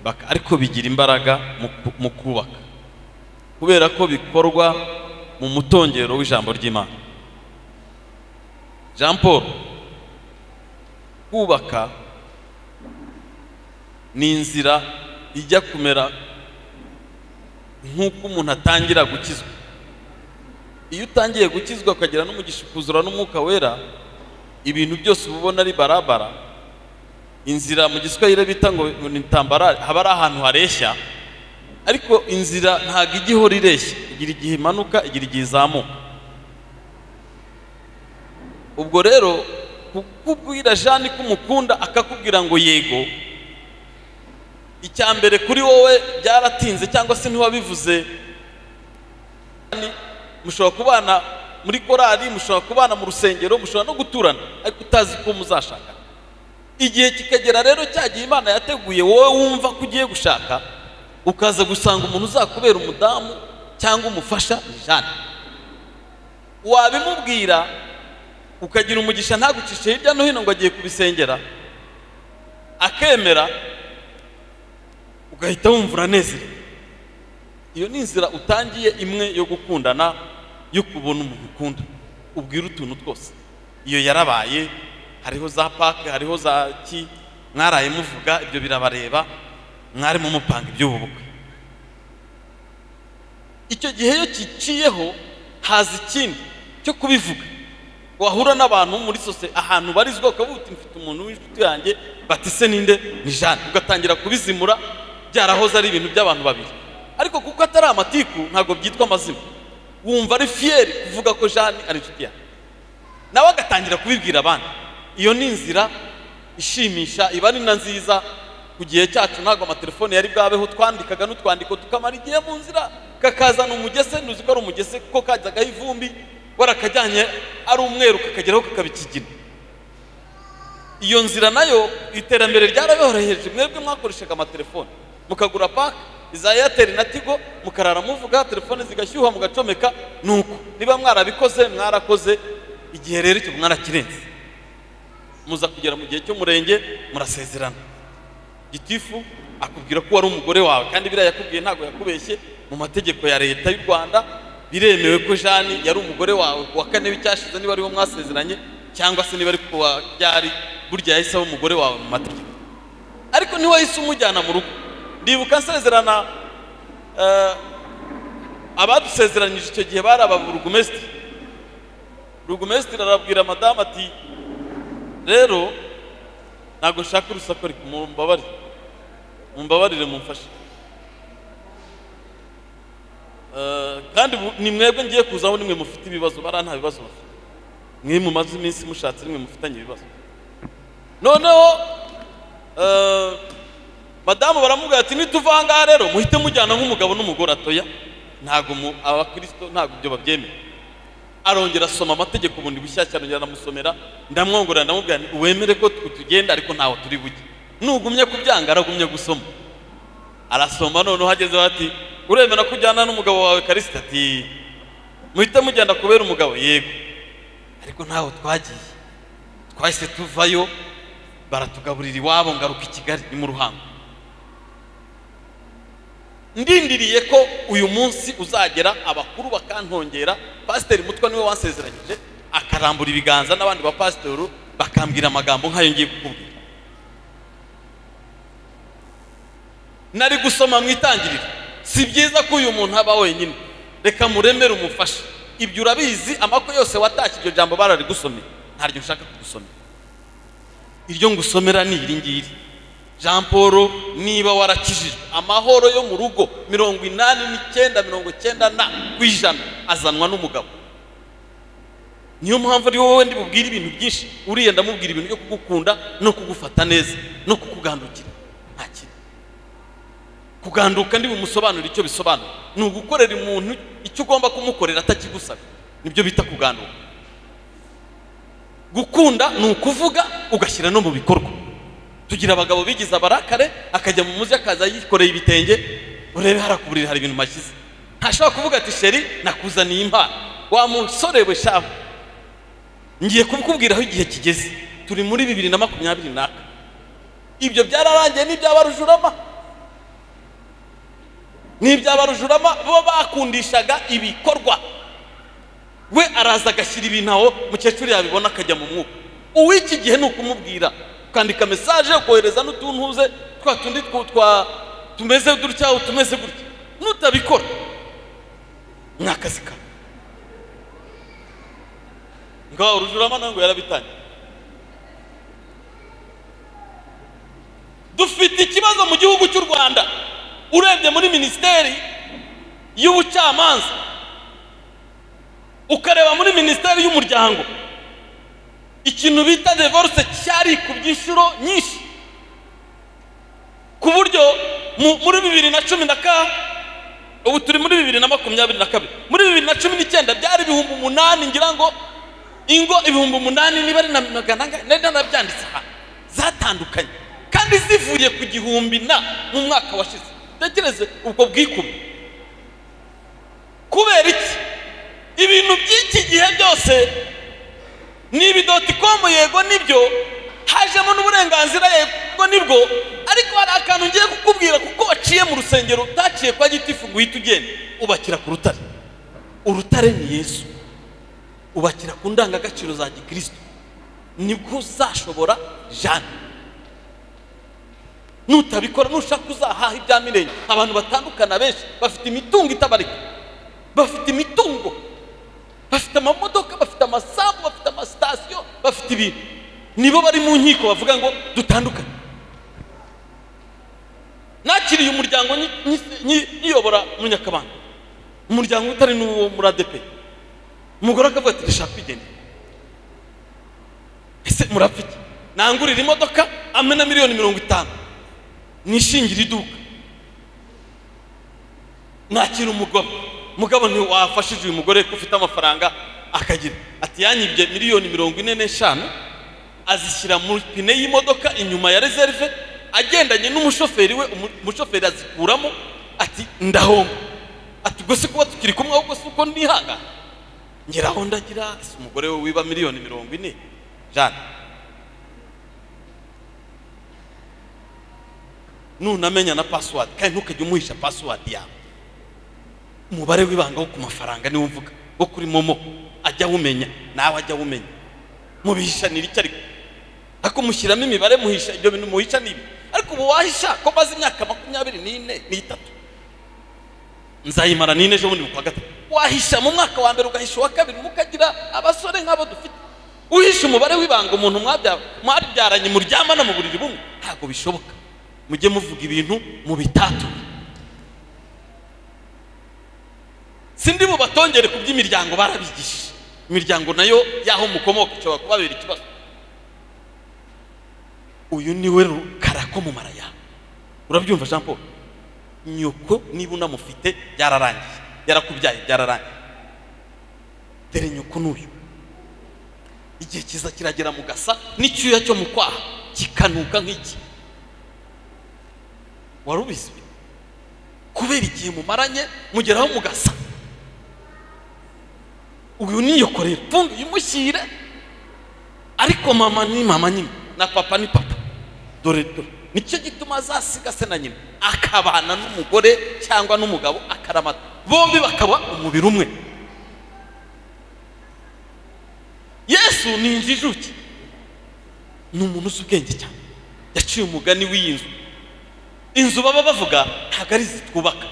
baka- ariko bigira imbaraga mu ku- mu kubaka kubera ko bikorwa mu mutongero w'ijambo ry'imana jean paul kubaka ni inzira ijya kumera nk'uko umuntu atangira gukizwa iyo utangiye gukizwa ukagira n'umugisha ukuzura n'umwuka wera ibintu byose uba ubona ari barabara inzira mu giswahili bita ngo ni tambarare haba ari ahantu hareshya ariko inzira ntabwo ijya ihora ireshya igira igihe imanuka igira igihe izamuka ubwo rero kukubwira jani ko umukunda akakubwira ngo yego icya mbere kuri wowe byaratinze cyangwa se ntiwabivuze Jane, mushobora kubana muri korali mushobora kubana mu rusengero mushobora no guturana ariko utazi ko muzashaka igihe kikagera rero cya gihe imana yateguye wowe wumva ko ugiye gushaka ukaza gusanga umuntu uzakubera umudamu cyangwa umufasha ni jane wabimubwira ukagira umugisha ntagucishe hirya no hino ngo agiye kubisengera akemera ugahita wumva uranezerewe iyo ni inzira utangiye imwe yo gukundana yo kubona umuntu ukunda ubwira utuntu twose iyo yarabaye hariho za pake hariho za ki mwaraye muvuga ibyo birabareba mwarimo mupanga iby'ubu bukwe icyo gihe iyo kiciyeho haza ikindi cyo kubivuga wahura n'abantu muri sosiyete ahantu barizwa ukaba uti mfite umuntu w'inshuti yanjye batise ninde ni jane ugatangira kubizimura byarahoze ari ibintu by'abantu babiri ariko kuko atari amatiku ntabwo byitwa amazina wumva ari fiyeri kuvuga ko jane ari inshuti yawe nawe agatangira kubibwira abandi iyo ni inzira ishimisha iba ari na nziza ku gihe cyacu ntabwo amatelefone yari bwabeho twandikaga n'utwandiko tukamara igihe mu nzira kakazana umugese ntuzi ko ari umugese kuko kajyagaho ivumbi warakajyanye ari umweru kakageraho kakaba ikigina iyo nzira nayo iterambere ryarabihoroheje mwebwe mwakoreshaga amatelefone mukagura pake iza eyateri na tigo mukarara muvuga telefone zigashyuha mugacomeka ni uko niba mwarabikoze mwarakoze igihe rero icyo mwarakirenze muza kugera mu gihe cy'umurenge murasezerana gitifu akubwira ko wari umugore wawe kandi biriya yakubwiye ntabwo yakubeshye mu mategeko ya leta y'u rwanda biremewe ko jani yari umugore wawe ku wa kane w'icyashize niba ariwo mwasezeranye cyangwa se niba ari ku wa byari burya yahise aba umugore wawe mu mategeko ariko niwe wahise umujyana mu rugo ndibuka nsezerana eh, abadusezeranyije icyo gihe bari ababurugumesitiri rugumesitiri arabwira madamu ati rero ntabwo nshaka urusaku ariko mumbabarire mumbabarire mumfashe Eh, kandi bu- ni mwebwe ngiye kuzaho nimwe mufite ibibazo bariya nta bibazo bafite mwe mumaze iminsi mushatse nimwe mufitanye ibibazo noneho eh, madamu baramubwira ati nituva aha ngaha rero muhite mujyana nk'umugabo n'umugore atoya ntabwo mu- abakirisito ntabwo ibyo babyemera arongera asoma amategeko bundi bushyashya arongera aramusomera ndamwongorera ndamubwira nti wemere ko tu- tugenda ariko ntaho turi bujye nugumye kubyanga aragumye gusoma arasoma noneho ageze bati uremera ko ujyana n'umugabo wawe karisita ati muhite mugenda kubera umugabo yego ariko ntaho twagiye twahise tuvayo baratugaburira iwabo ngaruka i kigali ni mu ruhango ndindiriye ko uyu munsi uzagera abakuru bakantongera pasiteri mutwa niwe wansezeranyije akarambura ibiganza n'abandi bapasitoru bakambwira amagambo nk'ayo ngiye kukubwira nari gusoma mu itangiriro si byiza ko uyu muntu aba wenyine reka muremere umufashe ibyo urabizi amako yose watashye iryo jambo bararigusomera ntaryo nshaka kugusomera iryo ngusomera ni iri ngiri jean paul niba warakijijwe amahoro yo mu rugo mirongo inani n'icyenda mirongo icyenda na ku ijana azanwa n'umugabo niyo mpamvu ari wowe ndi bubwire ibintu byinshi uriya ndamubwira ibintu byo kugukunda no kugufata neza no kukugandukira nta kintu kuganduka bumusobanura icyo bisobanura ni ugukorera umuntu icyo ugomba kumukorera atakigusaba nibyo bita kuganduka gukunda ni ukuvuga ugashyira no mu bikorwa tugira abagabo bigize abarakare akajya mu muzi akaza yikoreye ibitenge urebe harakuburira hari ibintu mashyize ntashobora kuvuga ati sheri nakuzaniye impano wa musore we shahu ngiye kubikubwira aho igihe kigeze turi muri bibiri na makumyabiri n'aka ibyo byararangiye n'ibyaba rujurama n'ibyabarujurama bo bakundishaga ibikorwa we araza agashyira ibintu aho mukecuru yabibona akajya mu mwuka uw'iki gihe ni ukumubwira ukandika mesaje ukohereza n'utuntuze twa tundi twu- twa tumeze dutya utumeze gutya nutabikora ni akazi kawe ngaho urujurama ntabwo yarabitangiye dufite ikibazo mu gihugu cy'u rwanda urebye muri minisiteri y'ubucamanza ukareba muri minisiteri y'umuryango ikintu bita divorce cyari ku by'inshuro nyinshi ku buryo mu- muri bibiri na cumi na ka ubu turi muri bibiri na makumyabiri na kabiri muri bibiri na cumi n'icyenda byari ibihumbi umunani ngira ngo ingo ibihumbi umunani niba ari na magana angahe nari narabyanditse aha zatandukanye kandi zivuye ku gihumbi na mu mwaka washize tekereze ubwo bwikubi kubera iki ibintu by'iki gihe byose ni ibidoticomu yego nibyo hajemo n'uburenganzira yego nibwo ariko hari akantu ngiye kukubwira kuko waciye mu rusengero utaciye kwa gitifu ngo uhite ugende ubakira ku rutare urutare ni yesu ubakira ku ndangagaciro za gikristo nibwo uzashobora jane nutabikora nushaka uzahaha ibya mirenge abantu batandukana benshi bafite imitungo itabarika bafite imitungo bafite amamodoka bafite amasambu bafite amasitade bafite ibintu nibo bari mu nkiko bavuga ngo dutandukane nakiriye umuryango nyi- nyi- nyi- nyiyobora mu nyakabanda umuryango utari n'uwo muri adepe umugore akavuga ati rishaka kwigendera ese murafite nangurira imodoka amena miliyoni mirongo itanu nishingire iduka nakira umugabo mugabo ntiwafashije uyu mugore ko ufite amafaranga akagira ati yanyibye miliyoni mirongo ine n'eshanu azishyira mu pine y'imodoka inyuma ya reserve agendanye n'umushoferi we umu- umushoferi azikuramo ati ndahomba ati gusa kuba tukiri kumwe ahubwo si uko nihanga ngeraho ndagira ese umugore we wiba miliyoni mirongo ine jane nunamenya na password kandi ntukajya umuhisha password yawe umubare w'ibanga wo ku mafaranga niwo mvuga wo kuri momo ajya awumenya nawe ajya awumenya mubihishanira icyo ariko ariko mushyiramo imibare muhisha ibyo bintu muhisha ni ibi ariko ubu wahisha ko maze imyaka makumyabiri n'ine n'itatu nzayimara n'ine ejo bundi mu kwa gatatu wahisha mu mwaka wa mbere ugahisha uwa kabiri mukagira abasore nk'abo dufite uhisha umubare w'ibanga umuntu mwabya- mwabyaranye muryamana mu buriri bumwe ntabwo bishoboka mujye muvuga ibintu mu bitatu sindi bubatongere ku by'imiryango barabigishije imiryango nayo y'aho mukomoka ishobora kubabera ikibazo uyu niwe rukarako mu mara yawe urabyumva jean paul nyoko niba unamufite byararangiye yarakubyaye byararangiye dore nyoko n'uyu igihe kiza kiragera mu gasa n'icyuya cyo mu kwaha kikanuka nk'iki warubizi kubera igihe mumaranye mugeraho mugasa uyu niyokorera funga uyimushyire ariko mama ni mama nyine na papa ni papa dore dore nicyo gituma azasiga se na nyina akabana n'umugore cyangwa n'umugabo akaramata bombi bakaba umubiri umwe yesu ni injijuke ni umuntu uzi ubwenge cyane yaciye umugani w'iyi nzu inzu baba bavuga ntabwo ari izi twubaka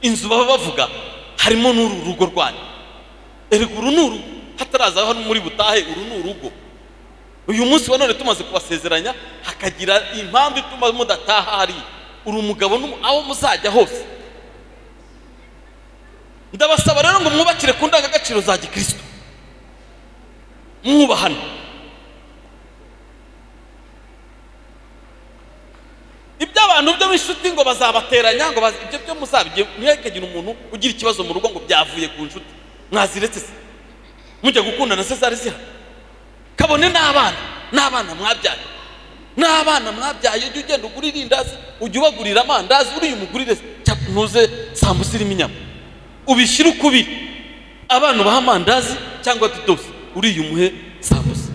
inzu baba bavuga harimo n'uru rugo rwanyu erega uru ni urugo hataraza hano muri butahe uru ni urugo uyu munsi wa none tumaze kubasezeranya hakagira impamvu ituma mudataha hariya uri umugabo n'umu- aho muzajya hose ndabasaba rero ngo mwubakire ku ndangagaciro za gikristo mwubahana iby'abantu byo b'inshuti ngo bazabateranya ngo bazi- ibyo byo muzabijye mwekagira umuntu ugira ikibazo mu rugo ngo byavuye ku nshuti mwaziretse se mujya gukundana se zari zihari kabone n'abana n'abana mwabyaye n'abana mwabyaye ujya ugenda ugurira indazi ujya ubagurira amandazi uriya umugurire cyangwa ntuze sambusa irimo inyama ubishyire uko ubiri abana ubaha amandazi cyangwa dodosi uriya umuhe sambusa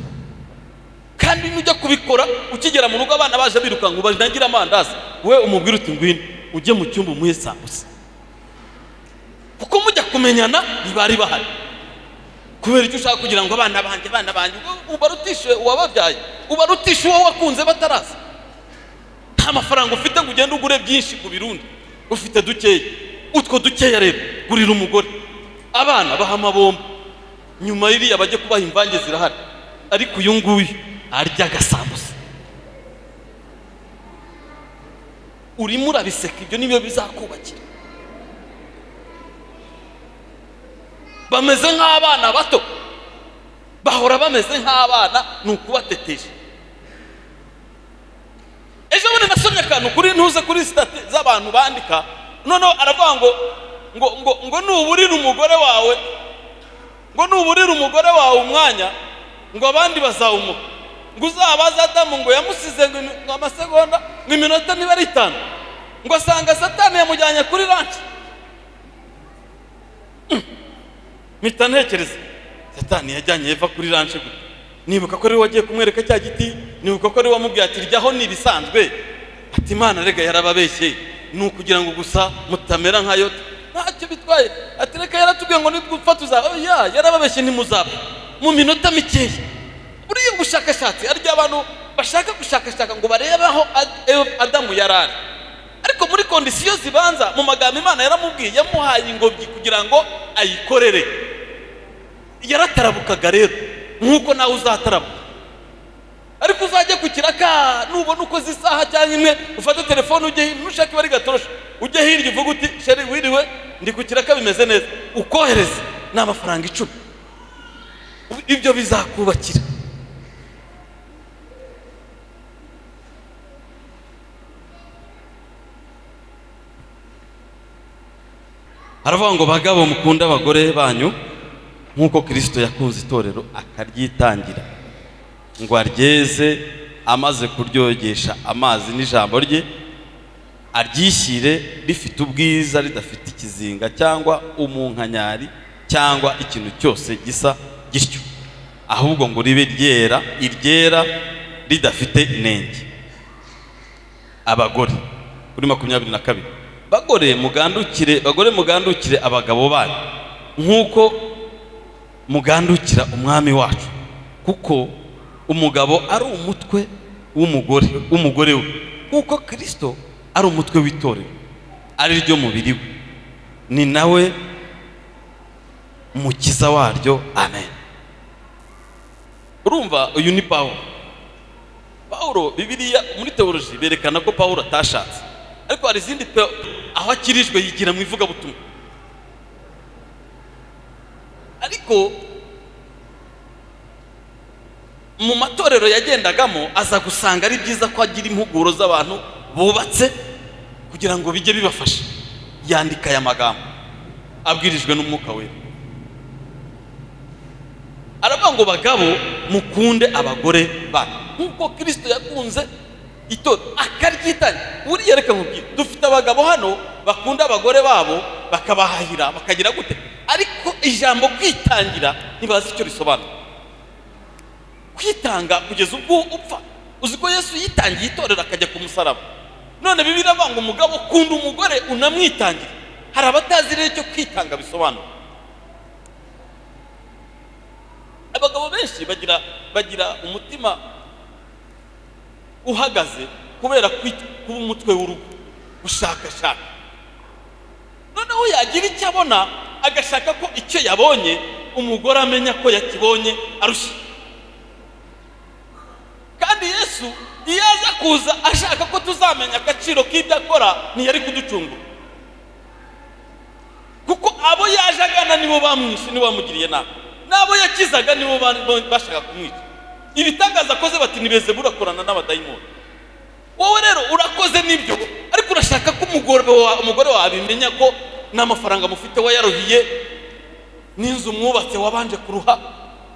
kandi nujya kubikora ukigera mu rugo abana baje birukanka ubaje nagire amandazi we umubwire uti ngwino ujye mu cyumba umuhe sambusa kuko mujya kumenyana ntibari bahari kubera icyo ushaka kugira ngo abana banjye abana banjye uba- ubarutishe uwababyaye ubarutishe uwo wakunze bataraza nta mafaranga ufite ngo ugende ugure byinshi ku birundi ufite dukeya utwo dukeya rero gurira umugore abana baha amabombo nyuma y'iriya bajye kubaha imvange zirahari ariko uyu nguyu arya agasambusa urimo urabiseka ibyo nibyo bizakubakira bameze nk'abana bato bahora bameze nk'abana ni ukubatetesha ejo bundi nasomye akantu kuri ntuze kuri sitati z'abantu bandika noneho aravuga ngo ngo ngo ngo nuburire umugore wawe ngo nuburire umugore wawe umwanya ngo abandi bazawumuha ngo uzabaze adamu ngo yamusize ngo imi- ngo amasegonda ngo iminota niba ari itanu ngo asanga satani yamujyanye kuri ranci mpita ntekereza satani yajyanye eva kuri ranje gute nibuka ko ari we wagiye kumwereka cya giti nibuka ko ari we wamubwiye ati ryaho ni ibisanzwe ati imana rega yarababeshye ni ukugira ngo gusa mutamera nka yota ntacyo bitwaye ati reka yaratubwiye ngo nitwupfa tuzaba oya yarababeshye ntimuzapfa mu minota mikeya buriya ubushakashatsi harya abantu bashaka gushakashaka ngo barebe aho Ad- Eva- adamu yari ari ariko muri kondisiyo zibanza mu magambo imana yaramubwiye yamuhaye ingobyi kugira ngo ayikorere yaratarabukaga rero nk'uko nawe uzatarama ariko uzajye ku kiraka nubona ukoze isaha cyangwa imwe ufate telefone ujye hirya nushaka ibari gatorosha ujye hirya uvuge uti sheri wiriwe ndi ku kiraka bimeze neza ukohereze ni amafaranga icumi ibyo bizakubakira haravuga ngo bagabo mukunde abagore banyu nk'uko kirisito yakunze itorero akaryitangira ngo aryeze amaze kuryogesha amazi n'ijambo rye aryishyire rifite ubwiza ridafite ikizinga cyangwa umunkanyari cyangwa ikintu cyose gisa gityo ahubwo ngo ribe ryera iryera ridafite inenge abagore kuri makumyabiri na kabiri bagore mugandukire bagore mugandukire abagabo banyu nk'uko mugandukira umwami wacu kuko umugabo ari umutwe w'umugore w'umugore we kuko kirisito ari umutwe w'itorero ari ryo mubiri we ni nawe mukiza waryo amen urumva uyu ni pawulo pawulo bibiriya muri tewoloji berekana ko pawulo atashatse ariko hari izindi pe aho akirijwe yigira mu ivugabutumwa ariko mu matorero yagendagamo aza gusanga ari byiza ko agira impuguro z'abantu bubatse kugira ngo bijye bibafasha yandika aya magambo abwirijwe n'umwuka we aravuga ngo bagabo mukunde abagore banyu nk'uko kirisito yakunze itora akaryitanya buriya reka nkubwire dufite abagabo hano bakunda abagore babo bakabahahira bakagira gute ariko ijambo kwitangira ntibazi icyo risobanura kwitanga kugeza ubwo upfa uzi ko yesu yitangiye itorero akajya ku musaraba none bibiri ngo umugabo kunda umugore unamwitangira hari abatazi rero icyo kwitanga bisobanura abagabo benshi bagira bagira umutima uhagaze kubera kwita- kuba umutwe w'urugo gushakashaka noneho yagira icyo abona agashaka ko icyo yabonye umugore amenya ko yakibonye arusha kandi yesu iyo aza kuza ashaka ko tuzamenya agaciro k'ibyo akora ntiyari kuducungura kuko abo yaje agana nibo bamwishe nibo bamugiriye nabi n'abo yakizaga nibo ba- ba- bashaka kumwica ibitangaza akoze bati nibeze burakorana n'abadayimoni wowe rero urakoze n'ibyo ariko urashaka ko umugore wa- umugore wawe abimenya ko n'amafaranga mufite we yaruhiye n'inzu mwubatse wabanje kuruha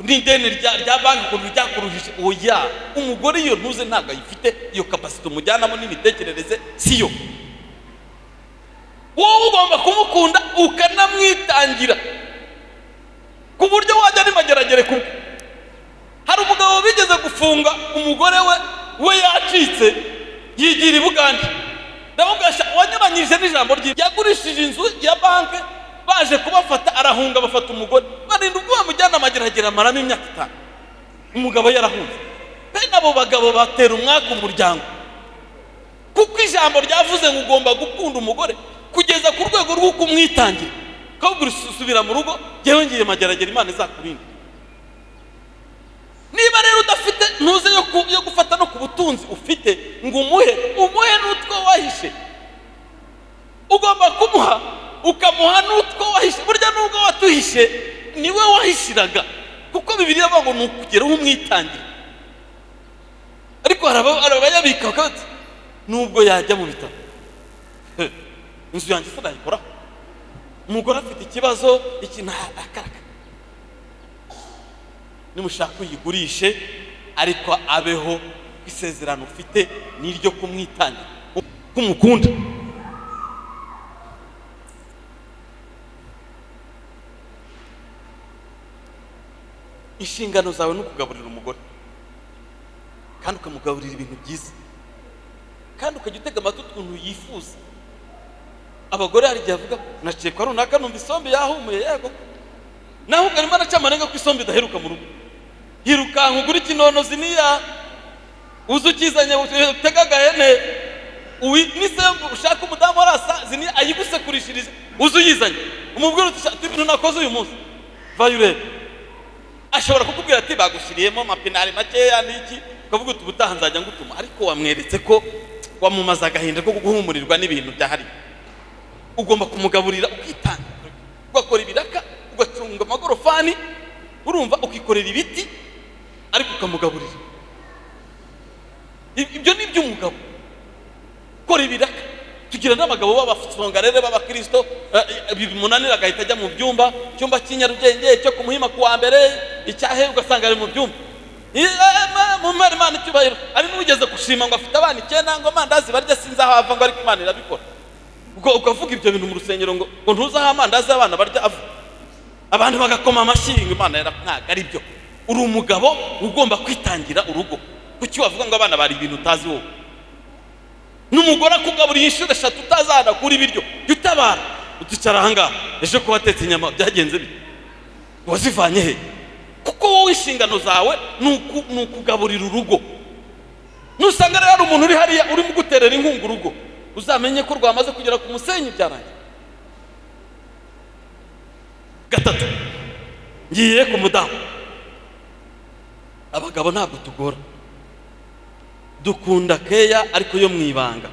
n'ideni rya rya banki ukuntu ryakuruhije oya umugore iyo ntuze ntabwo ayifite iyo kapasite umujyanamo n'imitekerereze si yo wowe ugomba kumukunda ukanamwitangira ku buryo wajya nimageragere ku hari umugabo bigeze gufunga umugore we we yacitse yigira i bugande ndamugasha wanyuranyije n'ijambo rye yagurishije inzu ya banki baje kubafata arahunga bafata umugore barinda ubwo bamujyana amageragere amaramo imyaka itanu umugabo yarahunze bene abo bagabo batera umwaka umuryango kuko ijambo ryavuze ngo ugomba gukunda umugore kugeza ku rwego rwo kumwitangira ukabwira usubira mu rugo njyewe ngiye mageragere imana izakurinde niba rero udafite ntuze yo ku- yo gufata no ku butunzi ufite ngo umuhe umuhe n'utwo wahishe ugomba kumuha ukamuha n'utwo wahishe burya nubwo watuhishe niwe wahishiraga kuko bibiri avuga ngo ni ukugeraho umwitangira ariko hari aba- hari abayabika bakavuga bati, nubwo yajya mu bitaro he, inzu yanjye sinayikoraho umugore afite ikibazo ikintu akaraka nimushaka uyigurishe ariko abeho ko isezerano ufite ni iryo kumwitangira kumukunda inshingano zawe ni ukugaburira umugore kandi ukamugaburira ibintu byiza kandi ukajya utega amatwi ukuntu yifuza abagore hari igihe avuga naciye kwa runaka numva isombe yahumuye yego naho ukarimo araca amarenga ko isombe idaheruka mu rugo hirukanka ugura ikinono ziniya uzi ukizanye utega agahene uwi- n'isembu ushaka umudamu arasa ziniya ayigusekurishirije uzi uyizanye umubwira uti "Sha, ati ibintu nakoze uyu munsi vayo urebe ashobora kukubwira ati bagushyiriyemo amapenari makeya n'iki ukavuga uti ubutaha nzajya ngutuma ariko wamweretse ko wamumaze agahinda ko guhumurirwa n'ibintu byahari ugomba kumugaburira ukitanga ugakora ibiraka ugacunga amagorofani urumva ukikorera ibiti ariko ukamugaburira I- ibyo ni iby'umugabo kora ibiraka tugira n'abagabo b'abasongarere b'abakirisito eh, eh, bimunanira agahita ajya mu byumba icyumba cy'inyarugenge cyo ku muhima ku wa mbere icyahe ugasanga ari mu byumba Eh, eh, ma- mu mara imana icyubahiro ari n'ugeze gushima ngo afite abana icyenda ngo amandazi barya sinzi aho ava ngo ariko imana irabikora ubwo ukavuga ibyo bintu mu rusengero ngo ngo ntuzi aho amandazi y'abana barya ava abantu bagakoma amashyi ngo imana yara ntabwo ari byo uri umugabo ugomba kwitangira urugo kuki wavuga ngo abana bari ibintu utazi wowe n'umugore akugaburira inshuro eshatu utazana kuri ibiryo jya utabara uticara ahangaha ejo kuba watetse inyama byagenze bite wazivanye he kuko wowe inshingano zawe ni uku- ni ukugaburira urugo nusanga rero hari umuntu uri hariya urimo guterera inkunga urugo uzamenye ko rwamaze kugera ku musenyi byarangiye gatatu ngiye ku mudamu abagabo ntabwo tugora dukunda keya ariko yo mu ibanga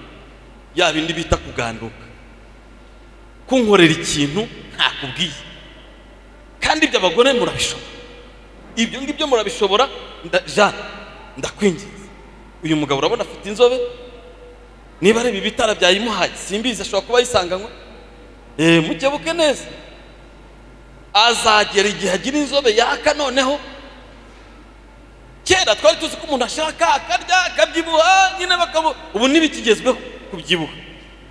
ya bindi bita kuganduka kunkorera ikintu ntakubwiye kandi ibyo abagore murabishobora ibyo ngibyo murabishobora nda- jane ndakwinginze uyu mugabo urabona afite inzobe niba areba ibitara byayimuhaye simbizi ashobora kuba yisanganywe Eh, mukebuke neza azagera igihe agira inzobe yaka noneho kera twari tuzi ko umuntu ashaka akarya akabyibuha nyine bakabu ubu ntibikigezweho kubyibuha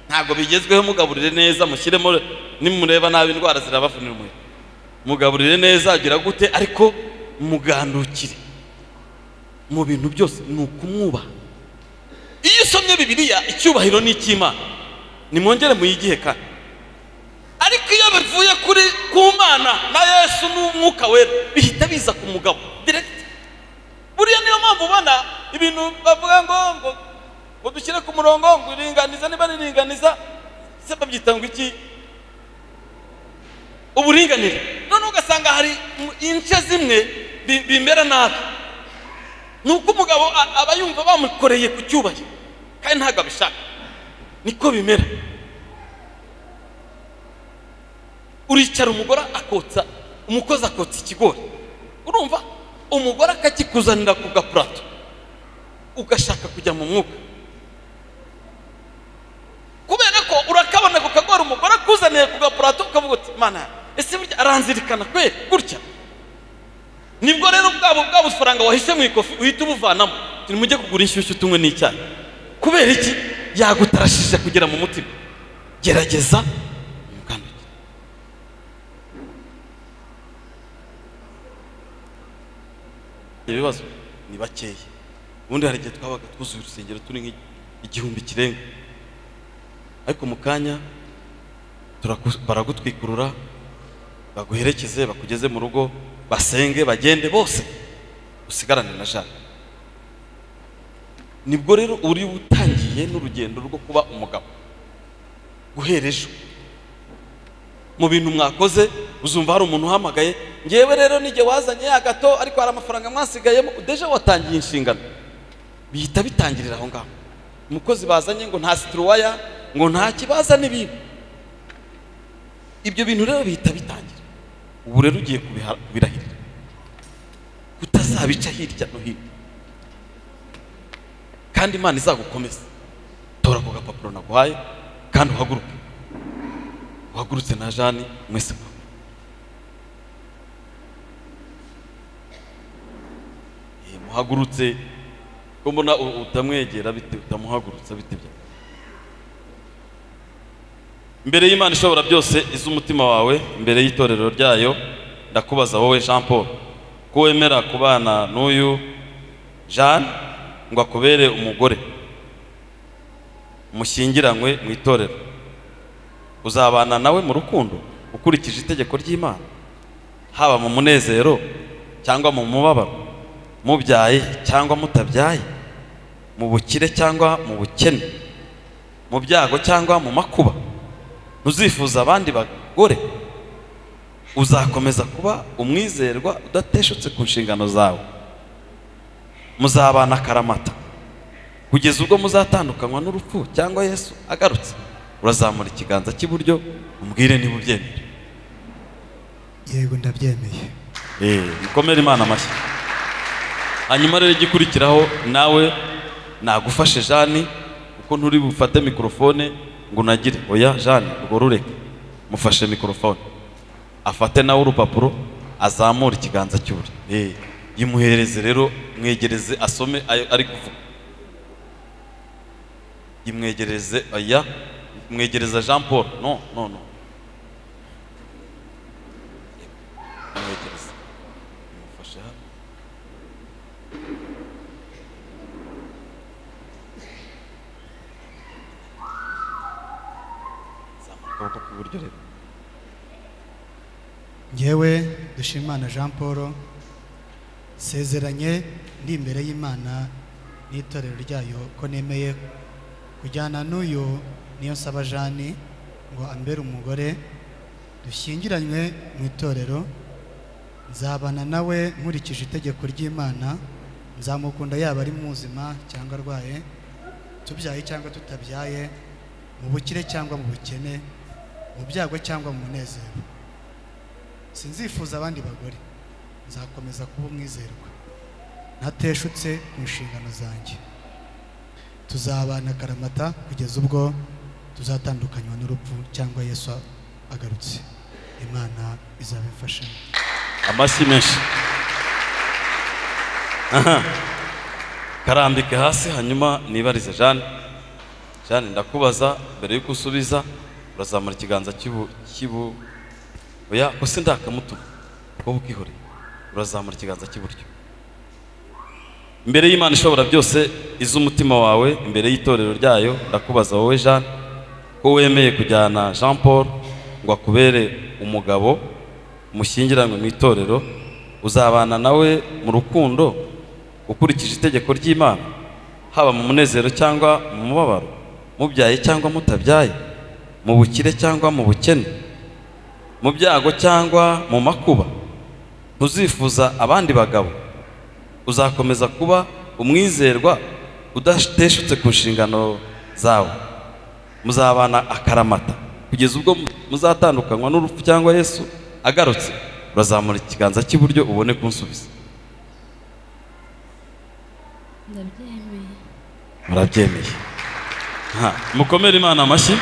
ntabwo bigezweho mugaburire neza mushyiremo nimureba nabi indwara zirabafunira umubiri mugaburire neza agira gute ariko mugandukire mu bintu byose ni ukumwubaha iyo usomye bibiliya icyubahiro ni icy'imana nimwongere muyigihe kandi ariko iyo bivuye kuri ku mana na yesu n'umwuka wera bihita biza ku mugabo direct buriya niyo mpamvu ubona ibintu bavuga ngo ngo ngo dushyire ku murongo ngo iringaniza niba riringaniza se babyita ngo iki uburinganire none ugasanga hari mu- ince zimwe bi- bimera nabi ni uko umugabo a- aba yumva bamukoreye ku cyubahiro kandi ntabwo abishaka niko bimera uricara umugore akotsa umukozi akotsa ikigori urumva umugore akakikuzanira ku gapurato ugashaka kujya mu mwuka kubera ko urakabona ku kagori umugore akuzaniye ku gapurato ukavuga uti mana ese burya aranzirikana kweri gutya nibwo rero bwabo bwa bufaranga wahishe mu ikofi uhita ubuvanamo turi mujye kugura inshyushyu tunywe n'icyayi kubera iki yagutarashije kugera mu mutima gerageza ibibazo ni bakeya ubundi hari igihe twabaga twuzuye urusengero turi nk'igihumbi kirenga ariko mu kanya turaku- baragutwikurura baguherekeze bakugeze mu rugo basenge bagende bose usigarane na jana nibwo rero uri utangiye n'urugendo rwo kuba umugabo guhera ejo mu bintu mwakoze uzumva hari umuntu uhamagaye ngewe rero nijye wazanye ya gato ariko hari amafaranga mwasigayemo deje watangiye inshingano bihita bitangirira aho ngaho umukozi bazanye ngo nta situruwaya ngo nta kibaza n'ibintu ibyo bintu rero bihita bitangira ubu rero ugiye kubiha- kubirahirira kutazabica hirya no hino kandi imana izagukomeza tora ako gapapuro naguhaye kandi uhaguruke uhagurutse na jani mwese Eh, muhagurutse ko mbona u- utamwegera bite utamuhagurutsa bite bya mbere y'imana ishobora byose izi umutima wawe mbere y'itorero ryayo ndakubaza wowe jean paul ko wemera kubana n'uyu jean ngo akubere umugore mushyingiranywe mu itorero uzabana nawe mu rukundo ukurikije itegeko ry'imana haba mu munezero cyangwa mu mubabaro mubyaye cyangwa mutabyaye mu bukire cyangwa mu bukene mu byago cyangwa mu makuba ntuzifuza abandi bagore uzakomeza kuba umwizerwa udateshutse ku nshingano zawe muzabana akaramata kugeza ubwo muzatandukanywa n'urupfu cyangwa yesu agarutse urazamura ikiganza cy'iburyo umbwire niba ubyemera yego ndabyemeye Eh, mukomere imana amashyi hanyuma rero igikurikiraho nawe nagufashe jani kuko nturi bufate mikorofone ngo unagire oya jani urwo rureke mufashe mikorofone afate nawe urupapuro azamure ikiganza cy'uburyo Eh, yimuhereze rero mwegereze asome ayo ari kuvuga imwegereze aya mwegereza jean paul no no no Imwegereze. Imufashe hano. Zamuka akaboko k'iburyo rero ngewe dushimana jean paul nsezeranye ndi imbere y'imana n'itorero ryayo ko nemeye kujyana n'uyu niyo nsaba jani ngo ambere umugore dushyingiranywe mu itorero nzabana nawe nkurikije itegeko ry'imana nzamukunda yaba ari muzima cyangwa arwaye tubyaye cyangwa tutabyaye mu bukire cyangwa mu bukene mu byago cyangwa mu munezero sinzifuza abandi bagore nzakomeza kuba umwizerwa ntateshutse mu nshingano zanjye tuzabana akaramata kugeza ubwo tuzatandukanywa n'urupfu cyangwa yesu agarutse imana izaba imfashemo amashyi menshi Aha. karambike hasi hanyuma nibarize jane jane ndakubaza mbere y'uko usubiza urazamura ikiganza cy'ibu cy'ibu oya ko si ndakamutuma wowe ukihoreye urazamura ikiganza cy'iburyo imbere y'imana ishobora byose iz'umutima wawe imbere y'itorero ryayo ndakubaza wowe jane ko wemeye kujyana jean paul ngo akubere umugabo mushyingiranywe mu itorero uzabana nawe mu rukundo ukurikije itegeko ry'imana haba mu munezero cyangwa mu mubabaro mubyaye cyangwa mutabyaye mu bukire cyangwa mu bukene mu byago cyangwa mu makuba ntuzifuza abandi bagabo uzakomeza kuba umwizerwa udateshutse ku nshingano zawe muzabana akaramata kugeza ubwo muzatandukanywa n'urupfu cyangwa yesu agarutse urazamura ikiganza cy'iburyo ubone kunsubiza ndabyemeye murabyemeye Ha, mukomere imana amashyi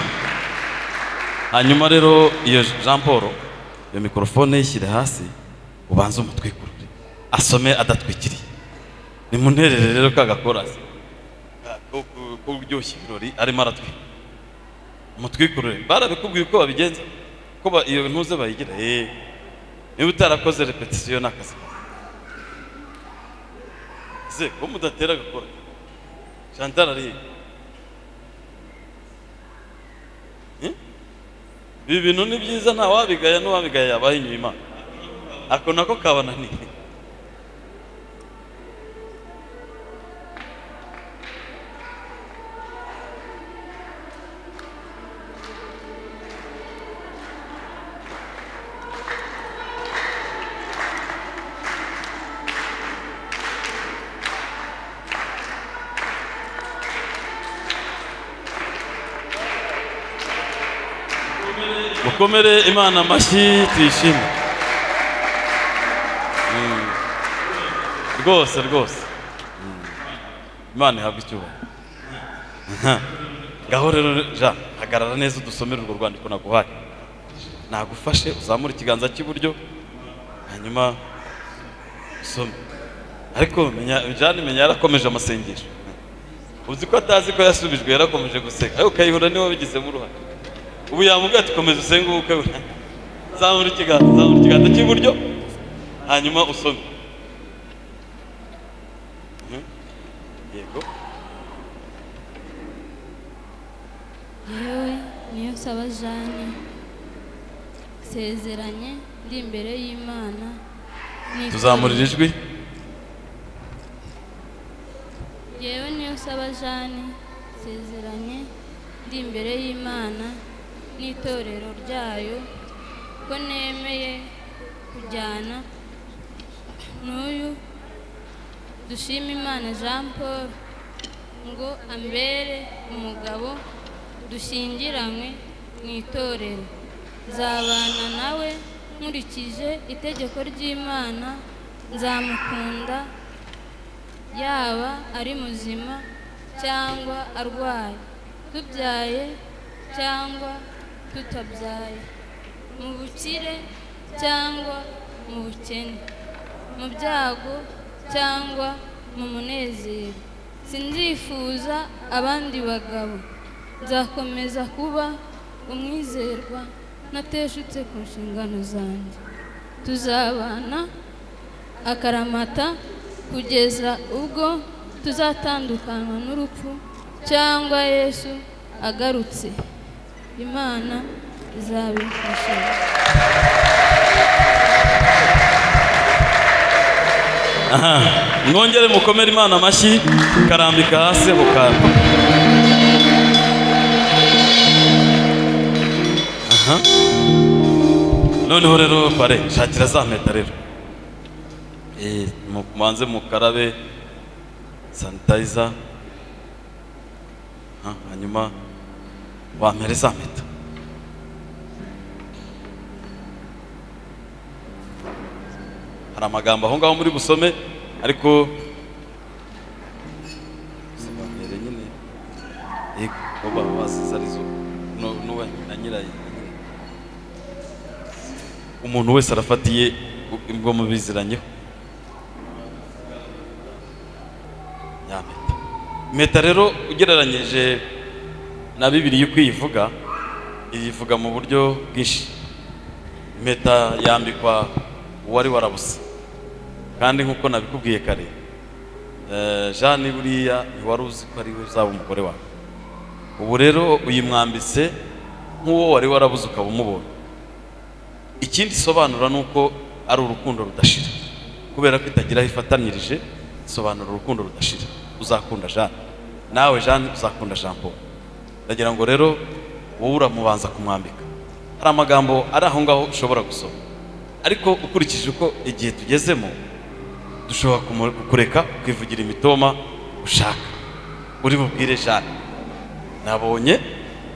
hanyuma rero iyo jean paul iyo mikorofone yishyire hasi ubanze umutwikurure asome adatwikiriye nimunterere rero ka gakorasi ka- ko- ko- ko uryoshya ibirori arimo aratwika umutwikurure barabikubwiye uko babigenza ko ba- iyo ntuze bayigira eh niba utarakoze repetisiyo ni akazi kawe ze ko mudatera agakora chantal ari he? ibi bintu ni byiza nta wabigaya n'uwabigaya yabaye inyuma ako nako kabananiye mukomere imana amashyi tuyishime Mm. rwose rwose Mm. imana ihabwa icyubahiro Aha. ngaho rero jean hagarara neza udusomere urwo rwandiko naguhaye nagufashe uzamure ikiganza cy'iburyo hanyuma usome ariko menya- jean menya yarakomeje amasengesho uzi ko atazi ko yasubijwe yarakomeje guseka ariko ukayihura niwe wabigizemo uruhare ubu yamubwira ati komeza usenge ubukwe bwawe." zamura ikiganza zamura ikiganza cy'iburyo hanyuma usome Mhm. yego yewe niyo nsaba jane nsezeranye ndi imbere y'imana n'itorero- tuzamurira ijwi yewe niyo nsaba jane nsezeranye ndi imbere y'imana n'itorero ryayo ko nemeye kujyana n'uyu dushima imana jean paul ngo ambere umugabo dushyingiranywe mu itorero nzabana nawe nkurikije itegeko ry'imana nzamukunda yaba ari muzima cyangwa arwaye tubyaye cyangwa tutabyaye mu bukire cyangwa mu bukene mu byago cyangwa mu munezero sinzifuza abandi bagabo nzakomeza kuba umwizerwa nateshutse ku nshingano zanjye tuzabana akaramata kugeza ubwo tuzatandukanywa n'urupfu cyangwa yesu agarutse imana izabifasha aha mwongere mukomere imana amashyi karambika hasi mukanda aha noneho rero bare shakira za mpeta rero Eh, mu- mubanze mukarabe sanitayiza Ah, hanyuma wampere za mpeta hari amagambo aho ngaho muri busome ariko zibanere nyine yego ko basize arizo Nu- nuwe na nyirayo umuntu wese arafatiye ubwo- ubwo mubiziranyeho ya mpeta impeta rero ugereranyije na bibiri yo kuyivuga iyivuga mu buryo bwinshi impeta yambikwa uwari warabuze kandi nk'uko nabikubwiye kare eh, jane buriya ntiwari uzi ko ari we uzaba umugore wawe ubu rero uyimwambitse nk'uwo wari warabuze ukaba umubonye ikindi isobanura ni uko ari urukundo rudashira kubera ko itagira aho ifatanyirije isobanura urukundo rudashira uzakunda jane nawe jane uzakunda jean paul ndagira ngo rero wowe uramubanza kumwambika hari amagambo ari aho ngaho ushobora gusoma ariko ukurikije uko igihe tugezemo dushobora kumu- kukureka ukivugira imitoma ushaka uri bubwire jane nabonye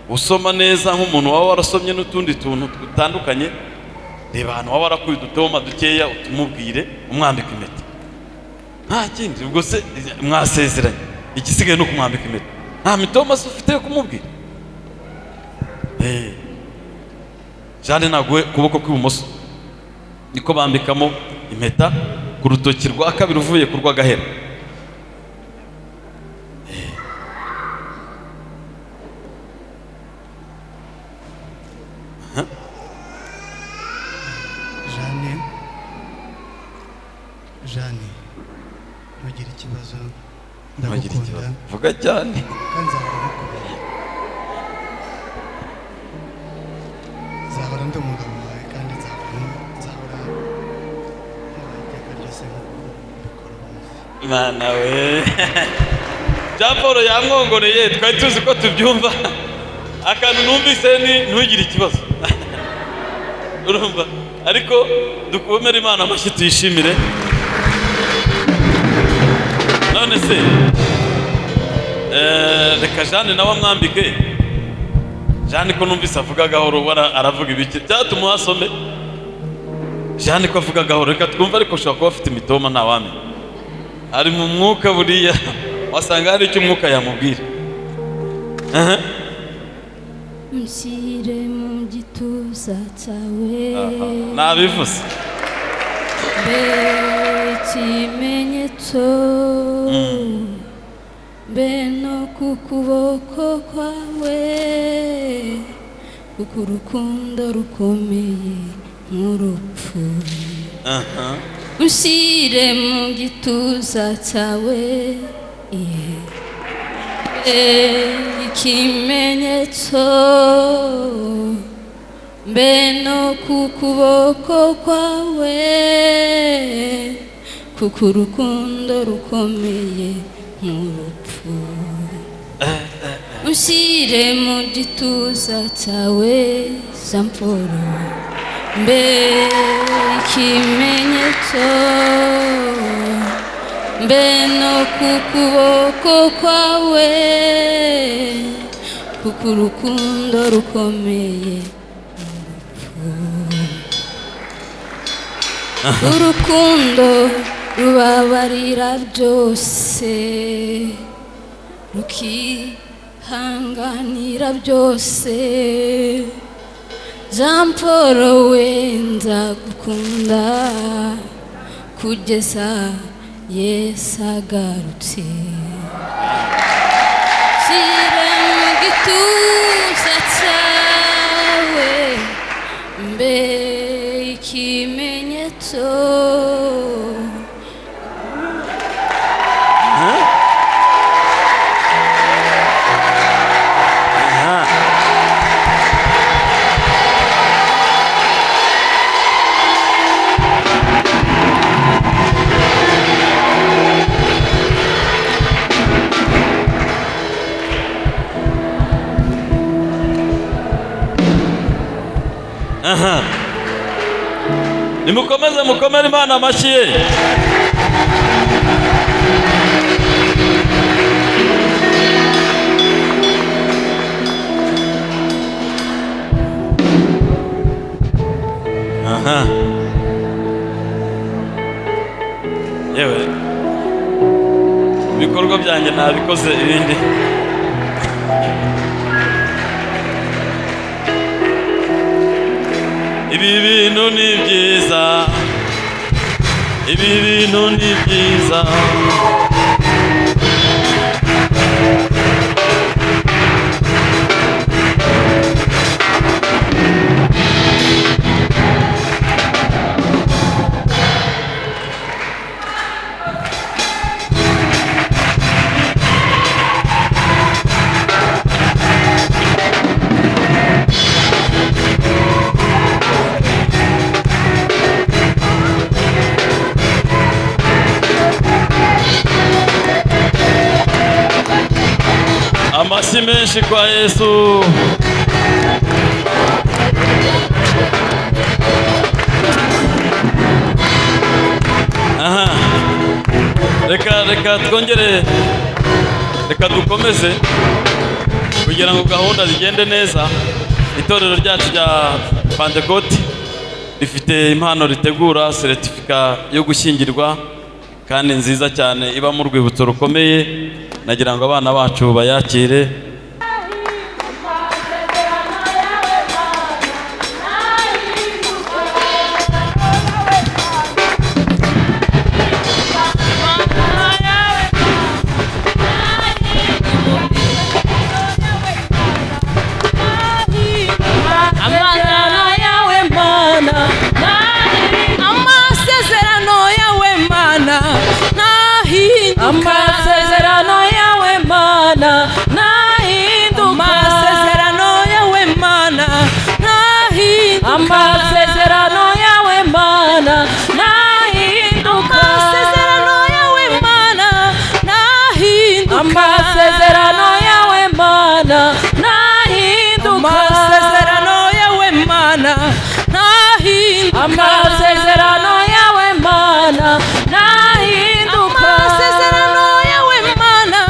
usoma neza nk'umuntu waba warasomye n'utundi tuntu dutandukanye reba ahantu waba warakuye udutoma dukeya utumubwire umwambika impeta nta kindi ubwo se mwasezeranye igisigaye ni ukumwambika impeta nta mitoma se ufite yo kumubwira Eh. jane naguhe ukuboko kw'ibumoso niko bambikamo impeta ku rutoki rwa kabiri uvuye ku rw'agahera Eh. Aha. jane jane ntugire ikibazo Ntugire ndagukunda ikibazo. Vuga cyane. kandi nzahora ngukumbuye nzahora ndi umugabo wawe kandi nzahora nzahora nkubaha iteka ryose nk'uko ubikora mana we jean paul yamwongoreye twari tuzi ko tubyumva akantu numvise ni ntugire ikibazo urumva ariko dukomere imana amashyi tuyishimire none se eh, reka jane nawe amwambike jane ko numvise avuga gahoro ubona aravuga ibiki byatuma uhasome jane ko avuga gahoro reka twumve ariko ushobora kuba afite imitoma ntawamenya ari mu mwuka buriya wasanga hari icyo umwuka yamubwira Aha. mushyire mu gituza cyawe nabivuze mbe ikimenyetso mbe no ku kuboko kwawe kuko urukundo rukomeye nk'urupfu aha ushyire mu gituza cyawe iye mbe ikimenyetso mbe no ku kuboko kwawe kuko urukundo rukomeye nk'urupfu ushyire mu gituza cyawe jean paul mbe ikimenyetso mbe no ku kuboko kwawe kuko urukundo rukomeye urukundo rubabarira byose rukihanganira byose jean paul we nzagukunda kugeza yesu agarutse nshyire mu gituza cyawe mbe ikimenyetso aha nimukomeze mukomere imana amashyi ye aha yewe ibikorwa byanjye ntabikoze ibindi ibi bintu ni byiza ibi bintu ni byiza amashyi menshi kwa yesu aha reka reka twongere reka dukomeze kugira ngo gahunda zigende neza itorero ryacu rya pantekoti rifite impano ritegura seretifika yo gushyingirwa kandi nziza cyane ibamo urwibutso rukomeye nagira ngo abana bacu bayakire amagana yawe mana amasezerano yawe mana ntahinduka amasezerano yawe mana ntahinduka amasezerano yawe mana ntahinduka amasezerano yawe mana ntahinduka amasezerano yawe mana ntahinduka amasezerano yawe mana ntahinduka amasezerano yawe mana ntahinduka amasezerano yawe mana ntahinduka amasezerano yawe mana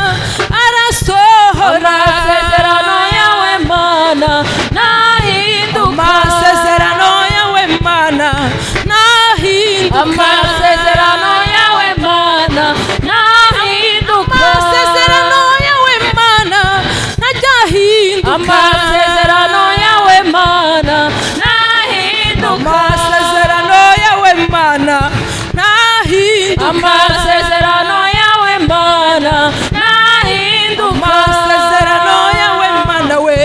arasohora amasezerano yawe mana ntahinduka amasezerano yawe mana ntahinduka amasezerano yawe mana ntahinduka amasezerano yawe mana ntahinduka amasezerano yawe mana ntahinduka amasezerano yawe mana ntahinduka amasezerano yawe mana ntahinduka amasezerano yawe mana we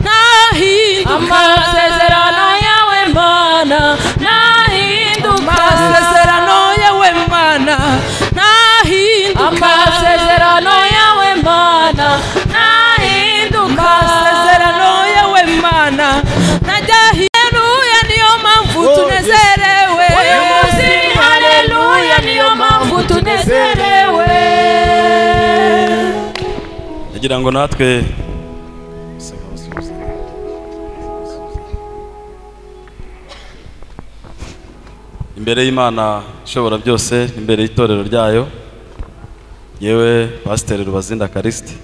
ntahinduka amasezerano yawe mana ntahinduka amasezerano yawe mana ntahinduka amasezerano yawe mana ntahinduka amasezerano yawe mana ntajahiruya niyo mpamvu tunezerewe uyu munsi haleluya niyo mpamvu tunezerewe nagira ngo natwe imbere y'imana ishobora byose imbere y'itorero ryayo yewe pasiteri rubazinda karisiti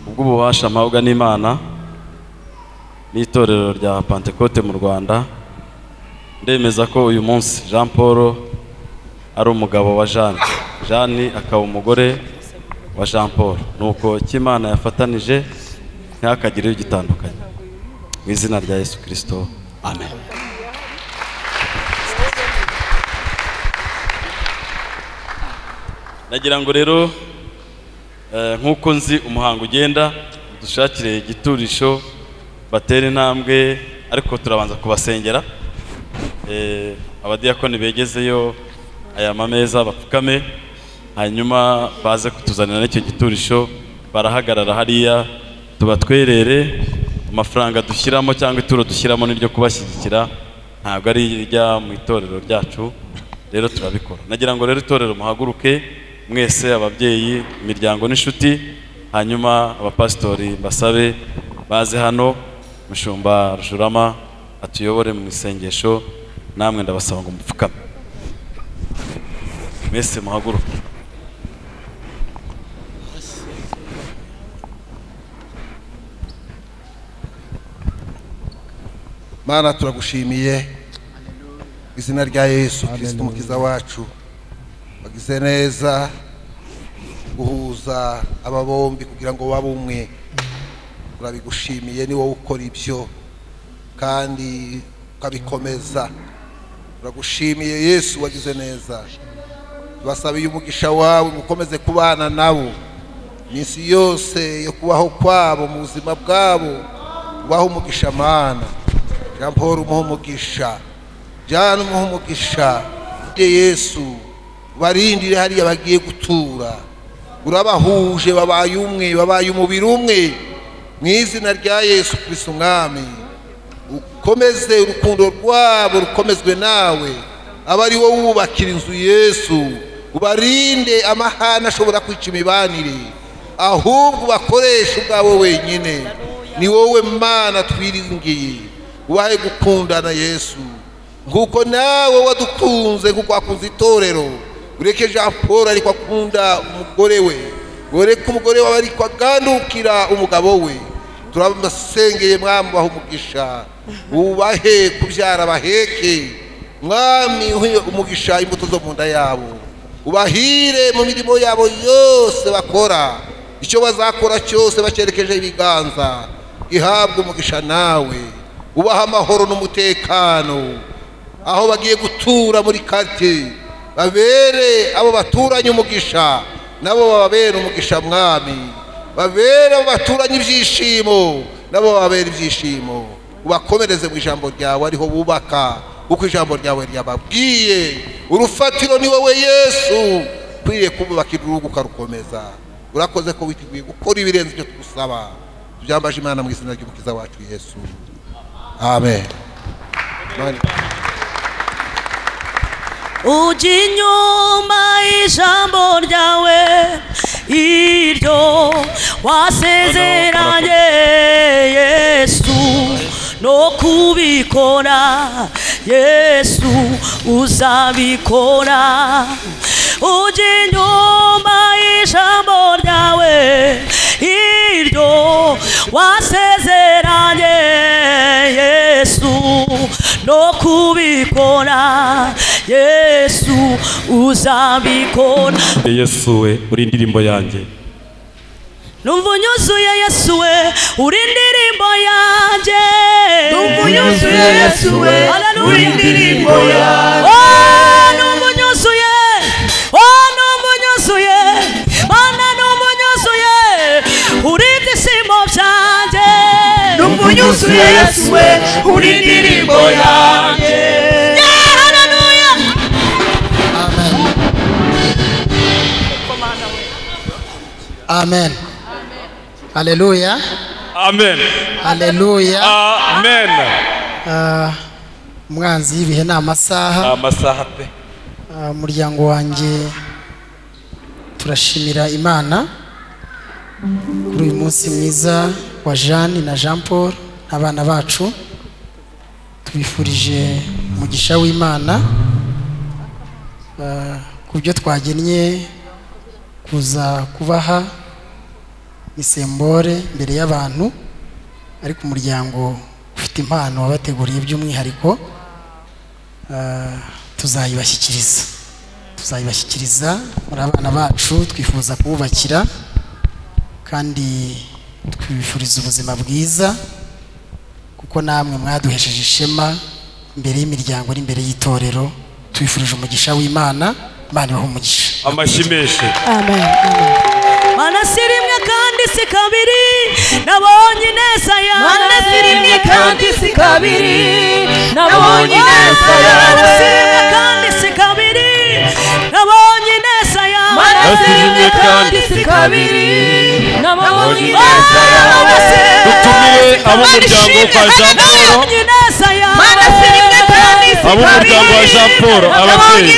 ubw'ububasha mpabwa n'imana n'itorero rya pantekote mu rwanda ndemeza ko uyu munsi jean paul ari umugabo wa jeanne jeanne akaba umugore wa jean paul nuko icyo imana yafatanije ntihakagire gitandukanye mu izina rya yesu kirisito amen nagira ngo rero eh, nk'uko nzi umuhango ugenda dushakire igiturisho batera intambwe ariko turabanza kubasengera Eh, abadiyakoni begezeyo aya mameza bapfukame hanyuma baze kutuzanira n'icyo giturisho barahagarara hariya tubatwerere amafaranga dushyiramo cyangwa ituro dushyiramo n'iryo kubashyigikira ntabwo ari irijya mu itorero ryacu rero turabikora nagira ngo rero itorero muhaguruke mwese ababyeyi imiryango n'inshuti hanyuma abapasitori basabe baze hano mushumba rushurama atuyobore mu isengesho namwe ndabasaba ngo mupfukame mwese muhaguruke mana turagushimiye izina rya yesu kirisito umukiza wacu wagize neza guhuza aba bombi kugira ngo babe umwe turabigushimiye ni wowe ukora ibyo kandi ukabikomeza turagushimiye yesu wagize neza tubasabiye umugisha wawe mukomeze kubana nabo iminsi yose yo kubaho kwabo mu buzima bwabo ubaho umugisha mana jean paul umuhe umugisha jana umuhe umugisha de yesu barindire hariya bagiye gutura urabahuje babaye umwe babaye umubiri umwe mu izina rya yesu kirisi umwami ukomeze urukundo rwabo rukomezwe nawe aba ari wowe wubakira inzu yesu ubarinde amahane ashobora kwica imibanire ahubwo ubakoreshe ubwabo wenyine ni wowe mana twiringiye ubahe gukundana yesu nk'uko nawe wadukunze nk'uko wakunze itorero ureke jean paul ariko akunda umugore we ureke umugore wawe ariko agandukira umugabo we turabasengeye mwami ubahe umugisha ubahe kubyara abaheke mwami uhe umugisha imbuto zo mu nda yabo ubahire mu mirimo yabo yose bakora icyo bazakora cyose bacyerekeje ibiganza ihabwe umugisha nawe ubaha amahoro n'umutekano aho bagiye gutura muri karitsiye babere abo baturanye umugisha nabo bababere umugisha mwami babere abo baturanye ibyishimo nabo bababere ibyishimo ubakomereze mu ijambo ryawe ariho bubaka kuko ijambo ryawe ryababwiye urufatiro ni wowe yesu ukwiriye kububakira urugo ukarukomeza urakoze ko witeguye gukora ibirenze ibyo tugusaba tubyambaje imana mu izina ry'umukiza wacu yesu amen ujya inyuma y'ijambo ryawe iryo wasezeranye yesu no kubikora yesu uzabikora ujya inyuma y'ijambo ryawe iryo wasezeranye yesu no kubikora yesu uzabikora yesu we uri indirimbo yanjye numva unyuzuye yesu we uri indirimbo yanjye numva unyuzuye yesu we uri indirimbo yanjye oh numva unyuzuye oh numva unyuzuye mana numva unyuzuye uri ibyishimo byanjye numva unyuzuye yesu we uri indirimbo yanjye Yeah, hallelujah. Amen. Haleluya. amen Haleluya. amen Ah, Umwanzi y'ibihe ni amasaha. ni amasaha pe Ah, Umuryango wanjye turashimira Imana kuri uyu munsi mwiza wa Jeanne na Jean Paul n'abana bacu tubifurije umugisha w'imana eh, ku byo twagennye kuza kubaha isembore mbere y'abantu ariko umuryango ufite impano wabateguriye by'umwihariko eh, tuzayibashyikiriza tuzayibashyikiriza muri abana bacu twifuza kububakira kandi twifuriza ubuzima bwiza kuko namwe mwaduhesheje ishema imbere y'imiryango n'imbere y'itorero tubifurije umugisha w'imana imana ibaha umugisha amashyi menshi amen mana si rimwe kandi si kabiri nabonye ineza yawe Mana si rimwe kandi si kabiri, nabonye ineza Mana si yawe. rimwe kandi si kabiri nabonye ineza yawe Mana si rimwe kandi si kabiri, nabonye ineza yawe. dutumire abo umuryango kwa jean paul nabonye ineza yawe Mana si rimwe kandi si abo umuryango wa jean paul ababyeyi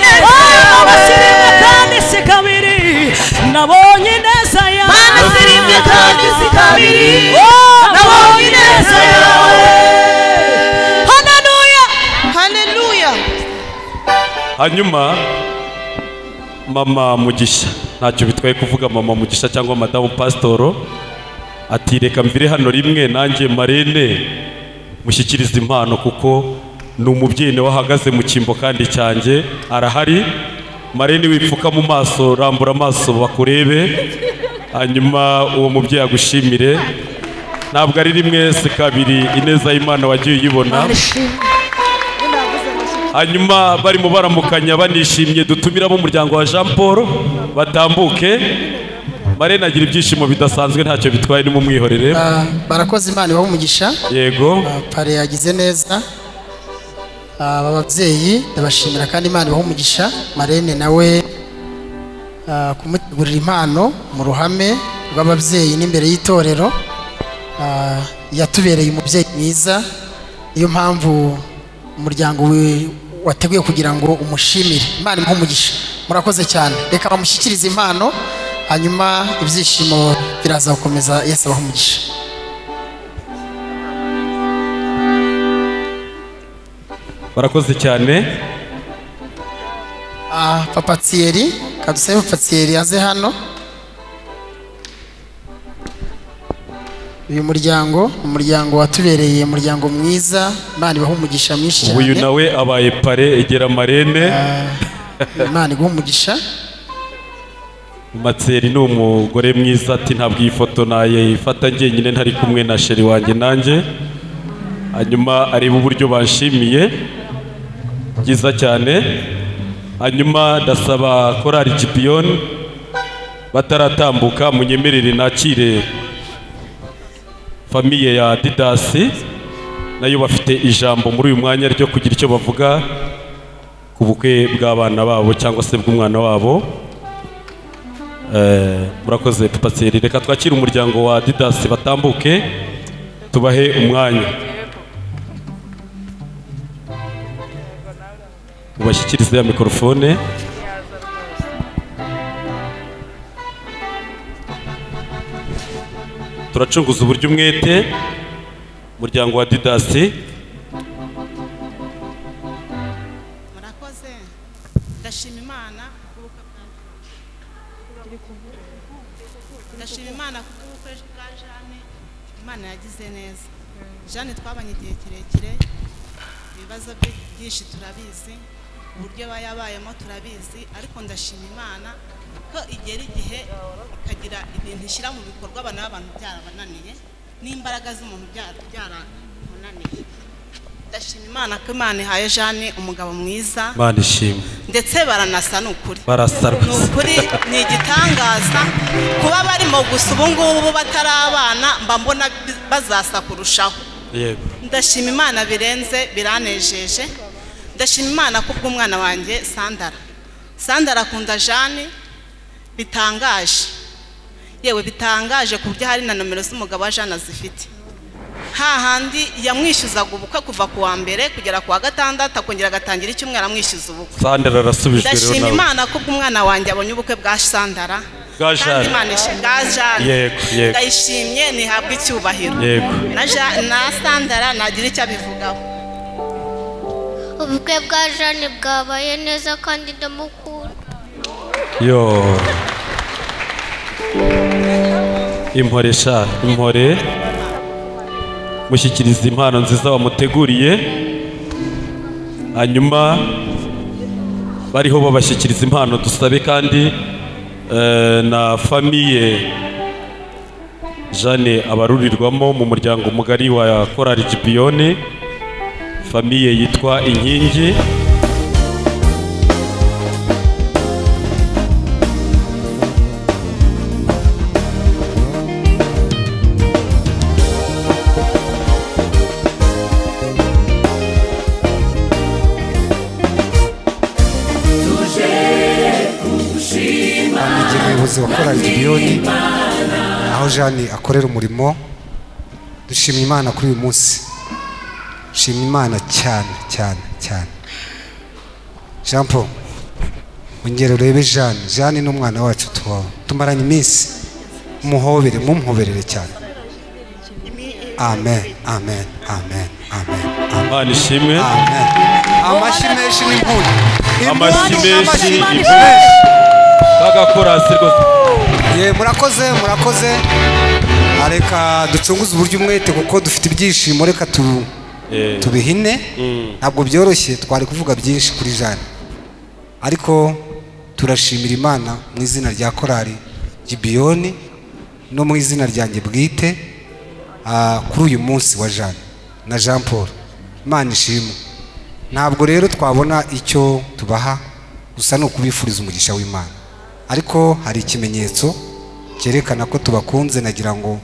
kandi si kabiri nabonye ineza yawe Mana si rimwe kandi si kabiri, nabonye ineza yawe. Haleluya. Haleluya. hanyuma mama mugisha ntacyo bitwaye kuvuga mama mugisha cyangwa madamu pasitoro ati reka mvire hano rimwe nanjye marene mushyikirize impano kuko ni umubyeyi nawe wahagaze mu cyimbo kandi cyanjye arahari marene wipfuka mu maso rambura amaso bakurebe hanyuma uwo mubyeyi agushimire ntabwo ari rimwe si kabiri ineza y'imana wagiye uyibona hanyuma barimo baramukanya banishimye dutumira umuryango wa jean paul batambuke marene agira ibyishimo bidasanzwe ntacyo bitwaye nimumwihorere Ah, barakoze imana ibaha umugisha yego pare yagize neza aba babyeyi ndabashimira kandi imana ibaha umugisha marene nawe ah, kumutegurira impano mu ruhame rw'ababyeyi n'imbere y'itorero Ah, yatubereye umubyeyi mwiza niyo mpamvu umuryango we- wateguye kugira ngo umushimire imana imuhe umugisha murakoze cyane reka bamushyikirize impano hanyuma ibyishimo biraza gukomeza yesu abaha umugisha barakoze cyane Ah, papa Thierry kadusabe papa Thierry aze hano uyu muryango ni umuryango watubereye umuryango mwiza imana ibaha umugisha mwinshi cyane uyu nawe abaye pare egera marene imana iguha umugisha matseri ni umugore mwiza ati ntabwo iyi foto nayifata njyenyine ntari kumwe na sheri wanjye nanjye hanyuma areba uburyo banshimiye byiza cyane hanyuma ndasaba korari gipiyoni bataratambuka munyemerere nakire famiye ya didasi nayo bafite ijambo muri uyu mwanya ryo kugira icyo bavuga ku bukwe bw'abana babo cyangwa se bw'umwana wabo Eh, murakoze papaseri reka twakire umuryango wa didasi batambuke tubahe umwanya ubashyikirize ya mikorofone turacunguza uburyo umwete umuryango wa didasi murakoze ndashima imana kubw'ubukwe bwa- ndashima imana kubw'ubukwe bwa jane imana yagize neza jane twabanye igihe kirekire ibibazo bye byinshi turabizi uburyo aba yabayemo turabizi ariko ndashima imana ko igera igihe ikagira ibintu ishyira mu bikorwa abana b'abantu byarabananiye n'imbaraga z'umuntu byara- byaramunaniye ndashima imana ko imana ihaye jane umugabo mwiza imana ishimwe ndetse baranasa ni ukuri barasa ni ukuri ni igitangaza kuba barimo gusa ubu ngubu batari abana mba mbona bi- bazasa kurushaho yego ndashima imana birenze biranejeje ndashima imana ku bw'umwana wanjye sandara sandara akunda jani bitangaje yewe bitangaje ku buryo hari na nomero z'umugabo wa jana zifite hahandi yamwishyuzaga ubukwe kuva ku wa mbere kugera ku wa gatandatu akongera agatangira icyumweru amwishyuza ubukwe sandara arasubijwe ndashima rero nawe imana ko ubw'umwana wanjye abonye ubukwe bwa sandara bwa kandi jane imana ishi- bwa jane yego yego ndayishimye ntihabwa icyubahiro Yego. na Ja- na sandara nagira icyo abivugaho ubukwe bwa jane bwabaye neza kandi ndamukunda yo impore sha impore mushyikiriza impano nziza wamuteguriye hanyuma bariho babashyikiriza impano dusabe kandi eh, na famiye jane abarurirwamo mu muryango mugari wa korari gipiyoni famiye yitwa inkingi tuje kugushima Ni igihe umuyobozi wa korali gibiyoni aho jane akorera umurimo dushima imana kuri uyu munsi dushima imana cyane cyane cyane jean paul wongere urebe jane jane ni umwana wacu tubaho tumaranye iminsi muhobere mumuhoberere cyane amen amen amen amen imana ishimwe amashyi menshi n'impunyu amashyi menshi impunyu impunyu kagakorasi rwose Ye, murakoze murakoze Ah, reka ducunguze uburyo umwete kuko dufite ibyishimo reka tu- tubihine ntabwo byoroshye twari kuvuga byinshi kuri jane ariko turashimira imana mu izina rya korali gibiyoni no mu izina ryanjye bwite ah, kuri uyu munsi wa jane na jean paul imana ishimwe ntabwo rero twabona icyo tubaha gusa ni ukubifuriza umugisha w'imana ariko hari ikimenyetso cyerekana ko tubakunze nagira ngo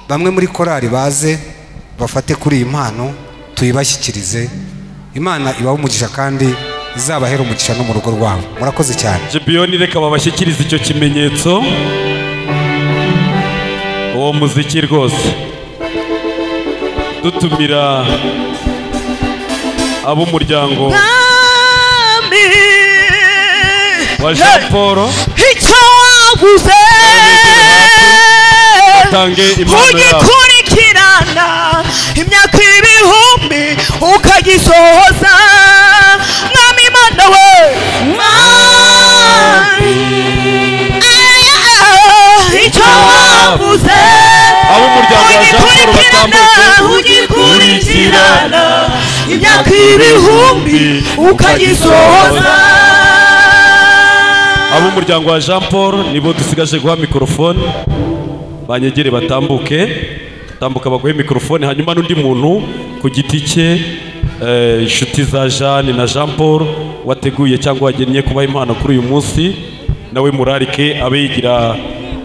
bamwe muri korali baze bafate kuri iyi mpano tuyibashyikirize imana ibahe umugisha kandi izabahere umugisha no mu rugo rwabo murakoze cyane gibiyoni reka babashyikirize icyo kimenyetso uwo muziki rwose dutumira ab'umuryango wa jean paul icyo waguze batange impano yabo ugikurikirana imyaka ibihumbi ukagisohoza mwami mana we Mwami. icyo waguze ab'umuryango wa jean paul batambuke ugikurikirana imyaka ibihumbi ukagisohoza ab'umuryango wa jean paul nibo dusigaje guha mikorofone banyegere batambuke tambuka baguhe mikorofone hanyuma n'undi muntu ku giti cye eh, inshuti za jeanne na jean paul wateguye cyangwa wagennye kubaha impano kuri uyu munsi nawe murarike abe yigira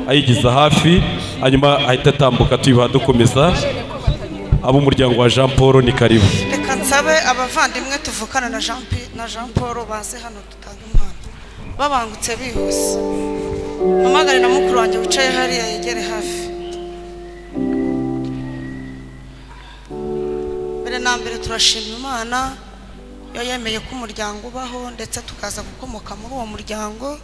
ayigiza hafi hanyuma ahita atambuka tuyubaha dukomeza ab'umuryango wa jean paul ni karibu reka nsabe abavandimwe tuvukana na jean Pi- na jean paul baze hano dutanga impano babangutse bihuse mpamagare na mukuru wanjye wicaye hariya yegere hafi mbere na mbere turashima imana yo yemeye ko umuryango ubaho ndetse tukaza gukomoka muri uwo muryango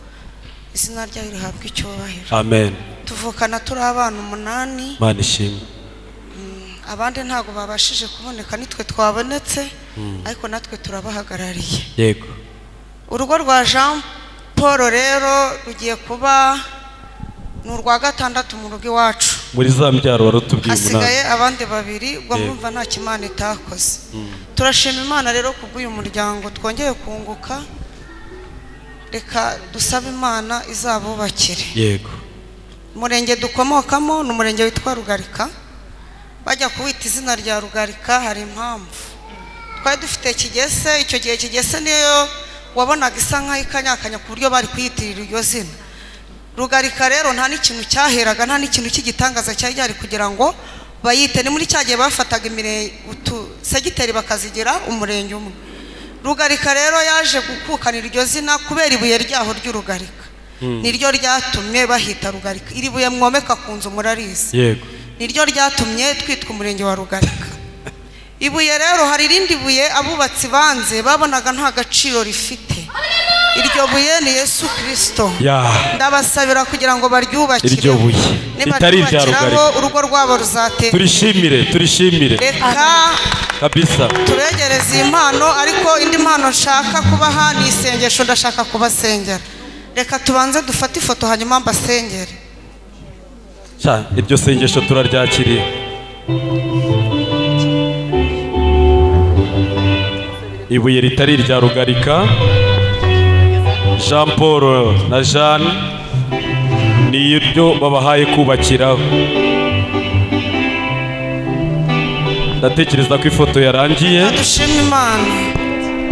izina ryayo rihabwa icyubahiro amen tuvukana turi abana umunani mana ishimwe abandi ntabwo babashije kuboneka nitwe twabonetse Mm. ariko natwe turabahagarariye yego urugo rwa jean paul rero rugiye kuba ni urwa gatandatu mu rugo iwacu muri za mbyaro wari utubwiye hasigaye umunani abandi babiri ubwo Yego. mwumva nta kimana itakoze Mm. turashima imana rero kubw'uyu muryango twongeye kunguka reka dusabe imana izabubakire yego umurenge dukomokamo ni umurenge witwa rugarika bajya kuwita izina rya rugarika hari impamvu twari dufite kigese icyo gihe kigese niyo wabonaga isa nkaho ikanyakanya ku buryo bari kuyitirira iryo zina rugarika rero nta n'ikintu cyaheraga nta n'ikintu cy'igitangaza cyari gihari kugira ngo bayite ni muri cya gihe bafataga imirenge utusegiteri bakazigira umurenge umwe rugarika rero yaje gukukanira iryo zina kubera ibuye ryaho ry'urugarika niryo ryatumye bahita rugarika iri buye mwomeka ku nzu murarizi yego niryo ryatumye twitwa umurenge wa rugarika ibuye rero hari irindi buye abubatsi banze babonaga nta gaciro rifite iryo buye ni yesu kirisito ya ndabasabira kugira ngo baryubakire iryo buye ritari irya nibaryubakiraho rugarika urugo rwabo ruzatera turishimire turishimire reka kabisa turegereze iyi mpano ariko indi mpano nshaka kubaha ni isengesho ndashaka kubasengera reka tubanze dufate ifoto hanyuma mbasengere Sha, iryo sengesho turaryakiriye ibuye ritari irya rugarika jean paul na jeanne ni iryo babahaye kubakiraho ndatekereza ko ifoto yarangiye dushima imana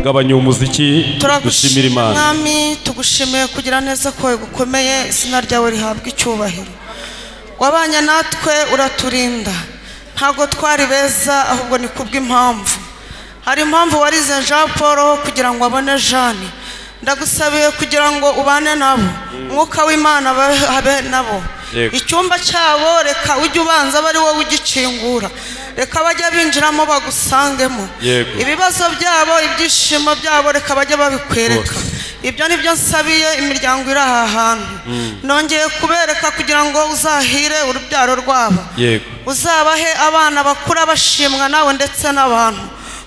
gabanya umuziki dushimira imana mwami tugushimiye kugira neza kwawe gukomeye izina ryawe rihabwa icyubahiro wabanye natwe uraturinda ntabwo twari beza ahubwo ni kubw'impamvu hari impamvu warize jean paul kugira ngo abone jeanne ndagusabiye kugira ngo ubane nabo umwuka w'imana abe- habe nabo Yego. icyumba cyabo reka ujye ubanza abe ari wowe ugikingura reka bajya binjiramo bagusangemo Yego. ibibazo byabo ibyishimo byabo reka bajye babikwereka ibyo ni byo nsabiye imiryango iri aha hantu nongeye kubereka kugira ngo uzahire urubyaro rwabo yego uzabahe abana bakura bashimwa nawe ndetse n'abantu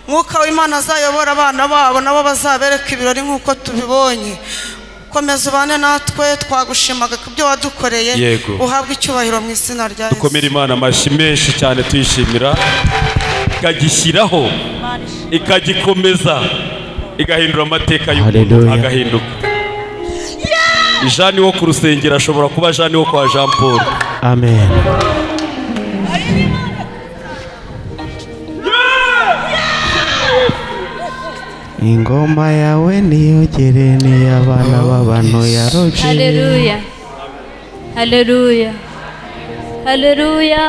mwuka w'imana azayobora abana babo nabo bazabereka ibirori nk'uko tubibonye komeza ubane natwe twagushimaga ku byo wadukoreye Yego. uhabwe icyubahiro mu izina rya yesu dukomere imana amashyi menshi cyane tuyishimira ikagishyiraho ikagikomeza igahindura amateka y'umuntu agahinduka jeanne wo ku rusengero ashobora kuba jeanne wo kwa jean paul amen ingoma yawe niyogere n'iy'abana b'abantu yaroje haleluya haleluya haleluya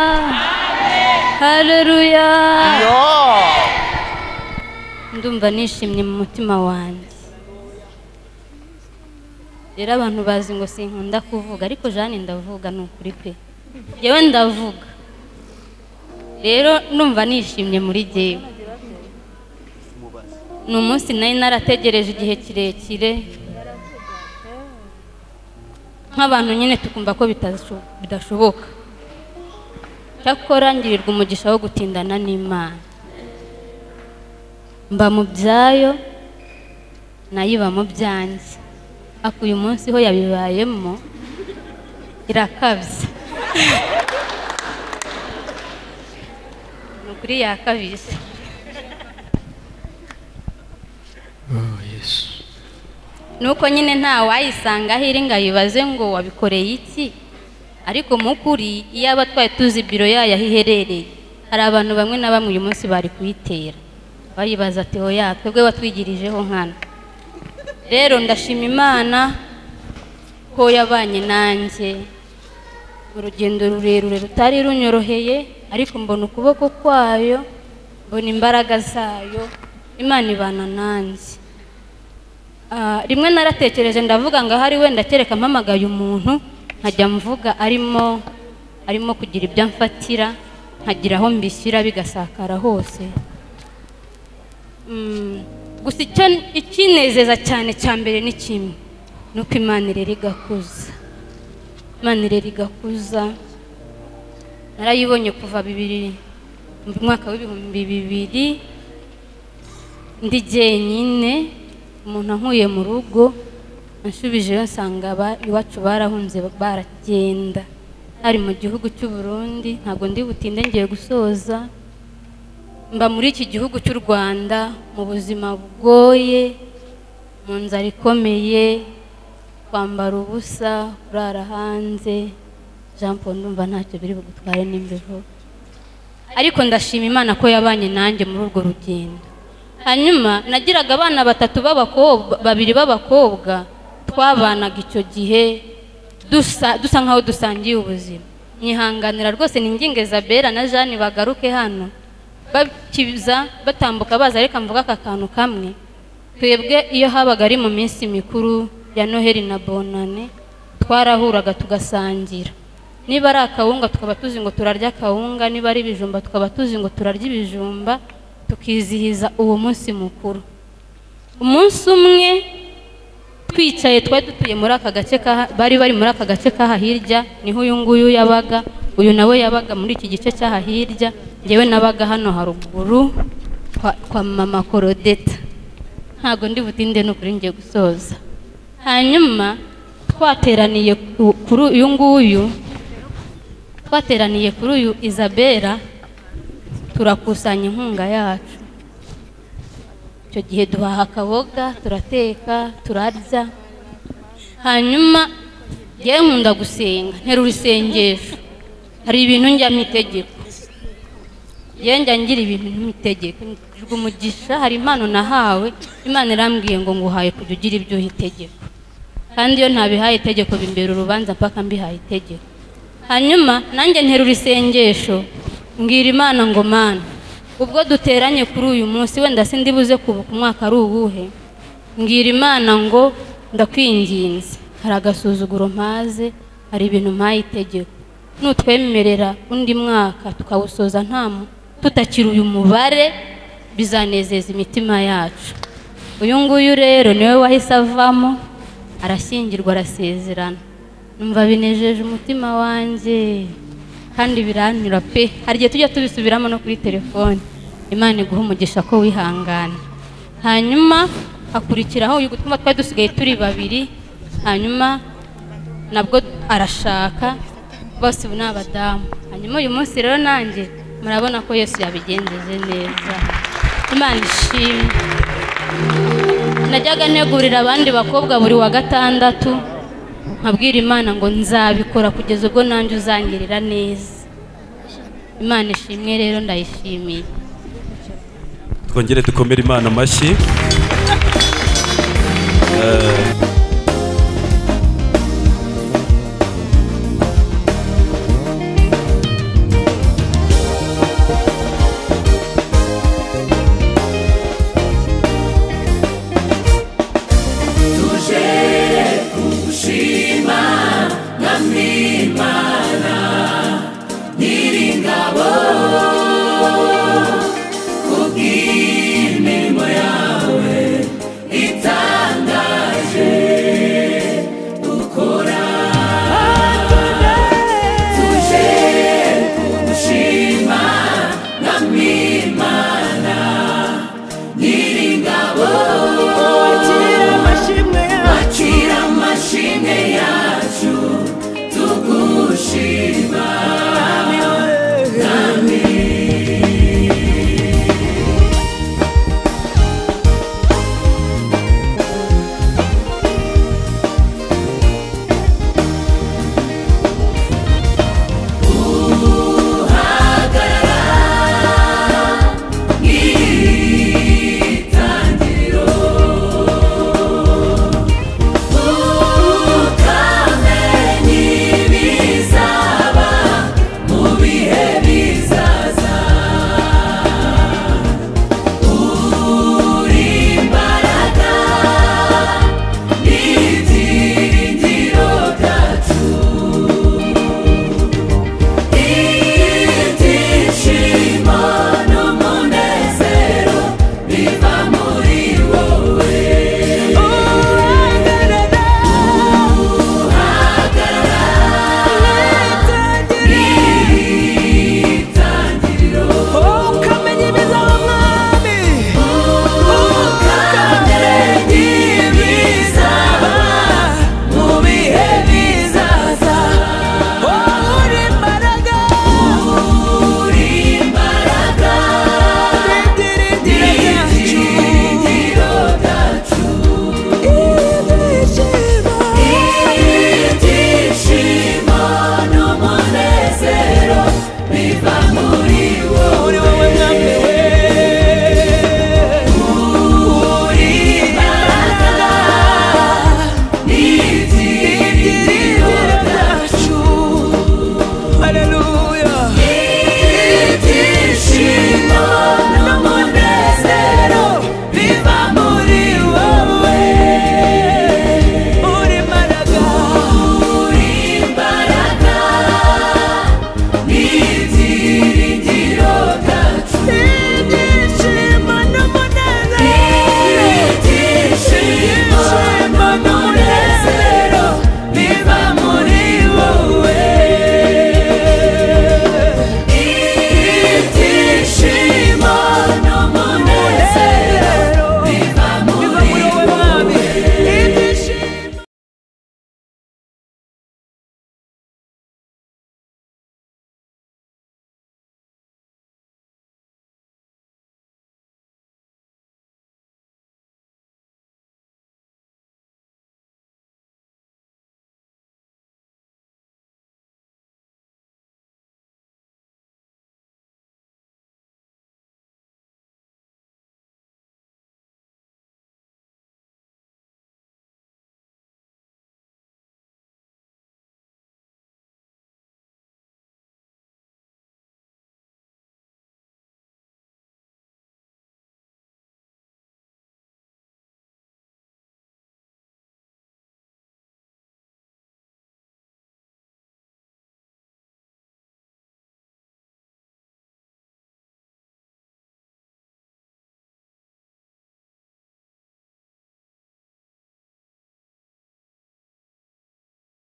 haleluya ndumva nishimye mu mutima wanjye rero abantu bazi ngo sinkunda kuvuga ariko jeanne ndavuga ni ukuri pe yewe ndavuga rero numva nishimye muri jyewe ni umunsi nari narategereje igihe kirekire nk'abantu nyine tukumva ko bitasho- bidashoboka cyakora ngirirwa umugisha wo gutindana n'imana mba mu byayo nayo iba mu byanjye ako uyu munsi ho yabibayemo irakabya ni ukuri yakabije nuko nyine nta wayisanga aho iri ngo ayibaze ngo wabikoreye iki ariko mu kuri iyo aba twari tuzi biro yayo aho iherereye hari abantu bamwe na bamwe uyu munsi bari kuyitera bayibaza ati hoya twebwe watwigirijeho nkana rero ndashima imana ko yabanye nanjye urugendo rurerure rutari runyoroheye ariko mbona ukuboko kwayo mbona imbaraga zayo imana ibana nanjye Ah, rimwe naratekereje ndavuga ngo ahari wenda kereka mpamagaye umuntu nkajya mvuga arimo arimo kugira ibyo amfatira nkagira aho mbishyira bigasakara hose Mm, gusa icyo ikinezeza cyane cya mbere ni kimwe ni uko imana irera igakuza imana irera igakuza narayibonye kuva bibiri mu mwaka w'ibihumbi bibiri ndi jyenyine umuntu ankuye mu rugo ansubijeyo nsanga aba- iwacu barahunze baragenda hari mu gihugu cy'u Burundi ntabwo ndi butinde ngiye gusoza mba muri iki gihugu cy'u Rwanda mu buzima bugoye mu nzara ikomeye kwambara ubusa kurara hanze jean paul ndumva ntacyo biri bugutware n'imbeho ariko ndashima imana ko yabanye nanjye muri urwo rugendo hanyuma nagiraga abana batatu b'abakobwa babiri b'abakobwa twabanaga icyo gihe dusa dusa nk'aho dusangiye ubuzima mwihanganira rwose ni ingingezabera na jeanne bagaruke hano bakiza batambuka baza ariko mvuga aka kantu kamwe twebwe iyo habaga ari mu minsi mikuru ya noheli na bonane twarahuraga tugasangira niba ari akawunga tukaba tuzi ngo turarya akawunga niba ari ibijumba tukaba tuzi ngo turarya ibijumba tukizihiza uwo munsi mukuru umunsi umwe twicaye twari dutuye muri aka gace ka- bari bari muri aka gace k'aha hirya niho uyu nguyu yabaga uyu nawe yabaga muri iki gice cy'aha hirya ngewe nabaga hano haruguru kwa kwa mama korodeta ntabwo ndi butinde ni ukuri ngiye gusoza hanyuma twateraniye ku- kuri uyu nguyu twateraniye kuri uyu isabera turakusanya inkunga yacu icyo gihe duhaha akaboga turateka turarya hanyuma njyewe nkunda gusenga ntera urusengesho hari ibintu njyamo itegeko njyewe njya ngira ibintu n'itegeko ngira umugisha hari impano nahawe imana irambwiye ngo nguhaye kujya ugira ibyo uha itegeko kandi iyo ntabihaye itegeko bimbera urubanza mpaka mbihaye itegeko hanyuma nanjye ntera isengesho mbwira imana ngo mana ubwo duteranye kuri uyu munsi wenda sindi buze kubuka umwaka ari uwuhe mbwira imana ngo ndakwinginze hari agasuzuguro mpaze hari ibintu mpaye itegeko nutwemerera undi mwaka tukawusoza nta mu- tutakiri uyu mubare bizanezeza imitima yacu uyu nguyu rero niwe wahise avamo arashyingirwa arasezerana numva binejeje umutima wanjye kandi biranyura pe hari igihe tujya tubisubiramo no kuri telefone imana iguha umugisha ko wihangana hanyuma hakurikiraho uyu gutuma twari dusigaye turi babiri hanyuma nabwo arashaka bose ubu ni abadamu hanyuma uyu munsi rero nanjye murabona ko yesu yabigenjeje neza imana ishimwe najyaga ntegurira abandi bakobwa buri wa gatandatu nkabwira imana ngo nzabikora kugeza ubwo nanjye uzangirira neza imana ishimwe rero ndayishimiye twongere dukomere imana amashyi Eh,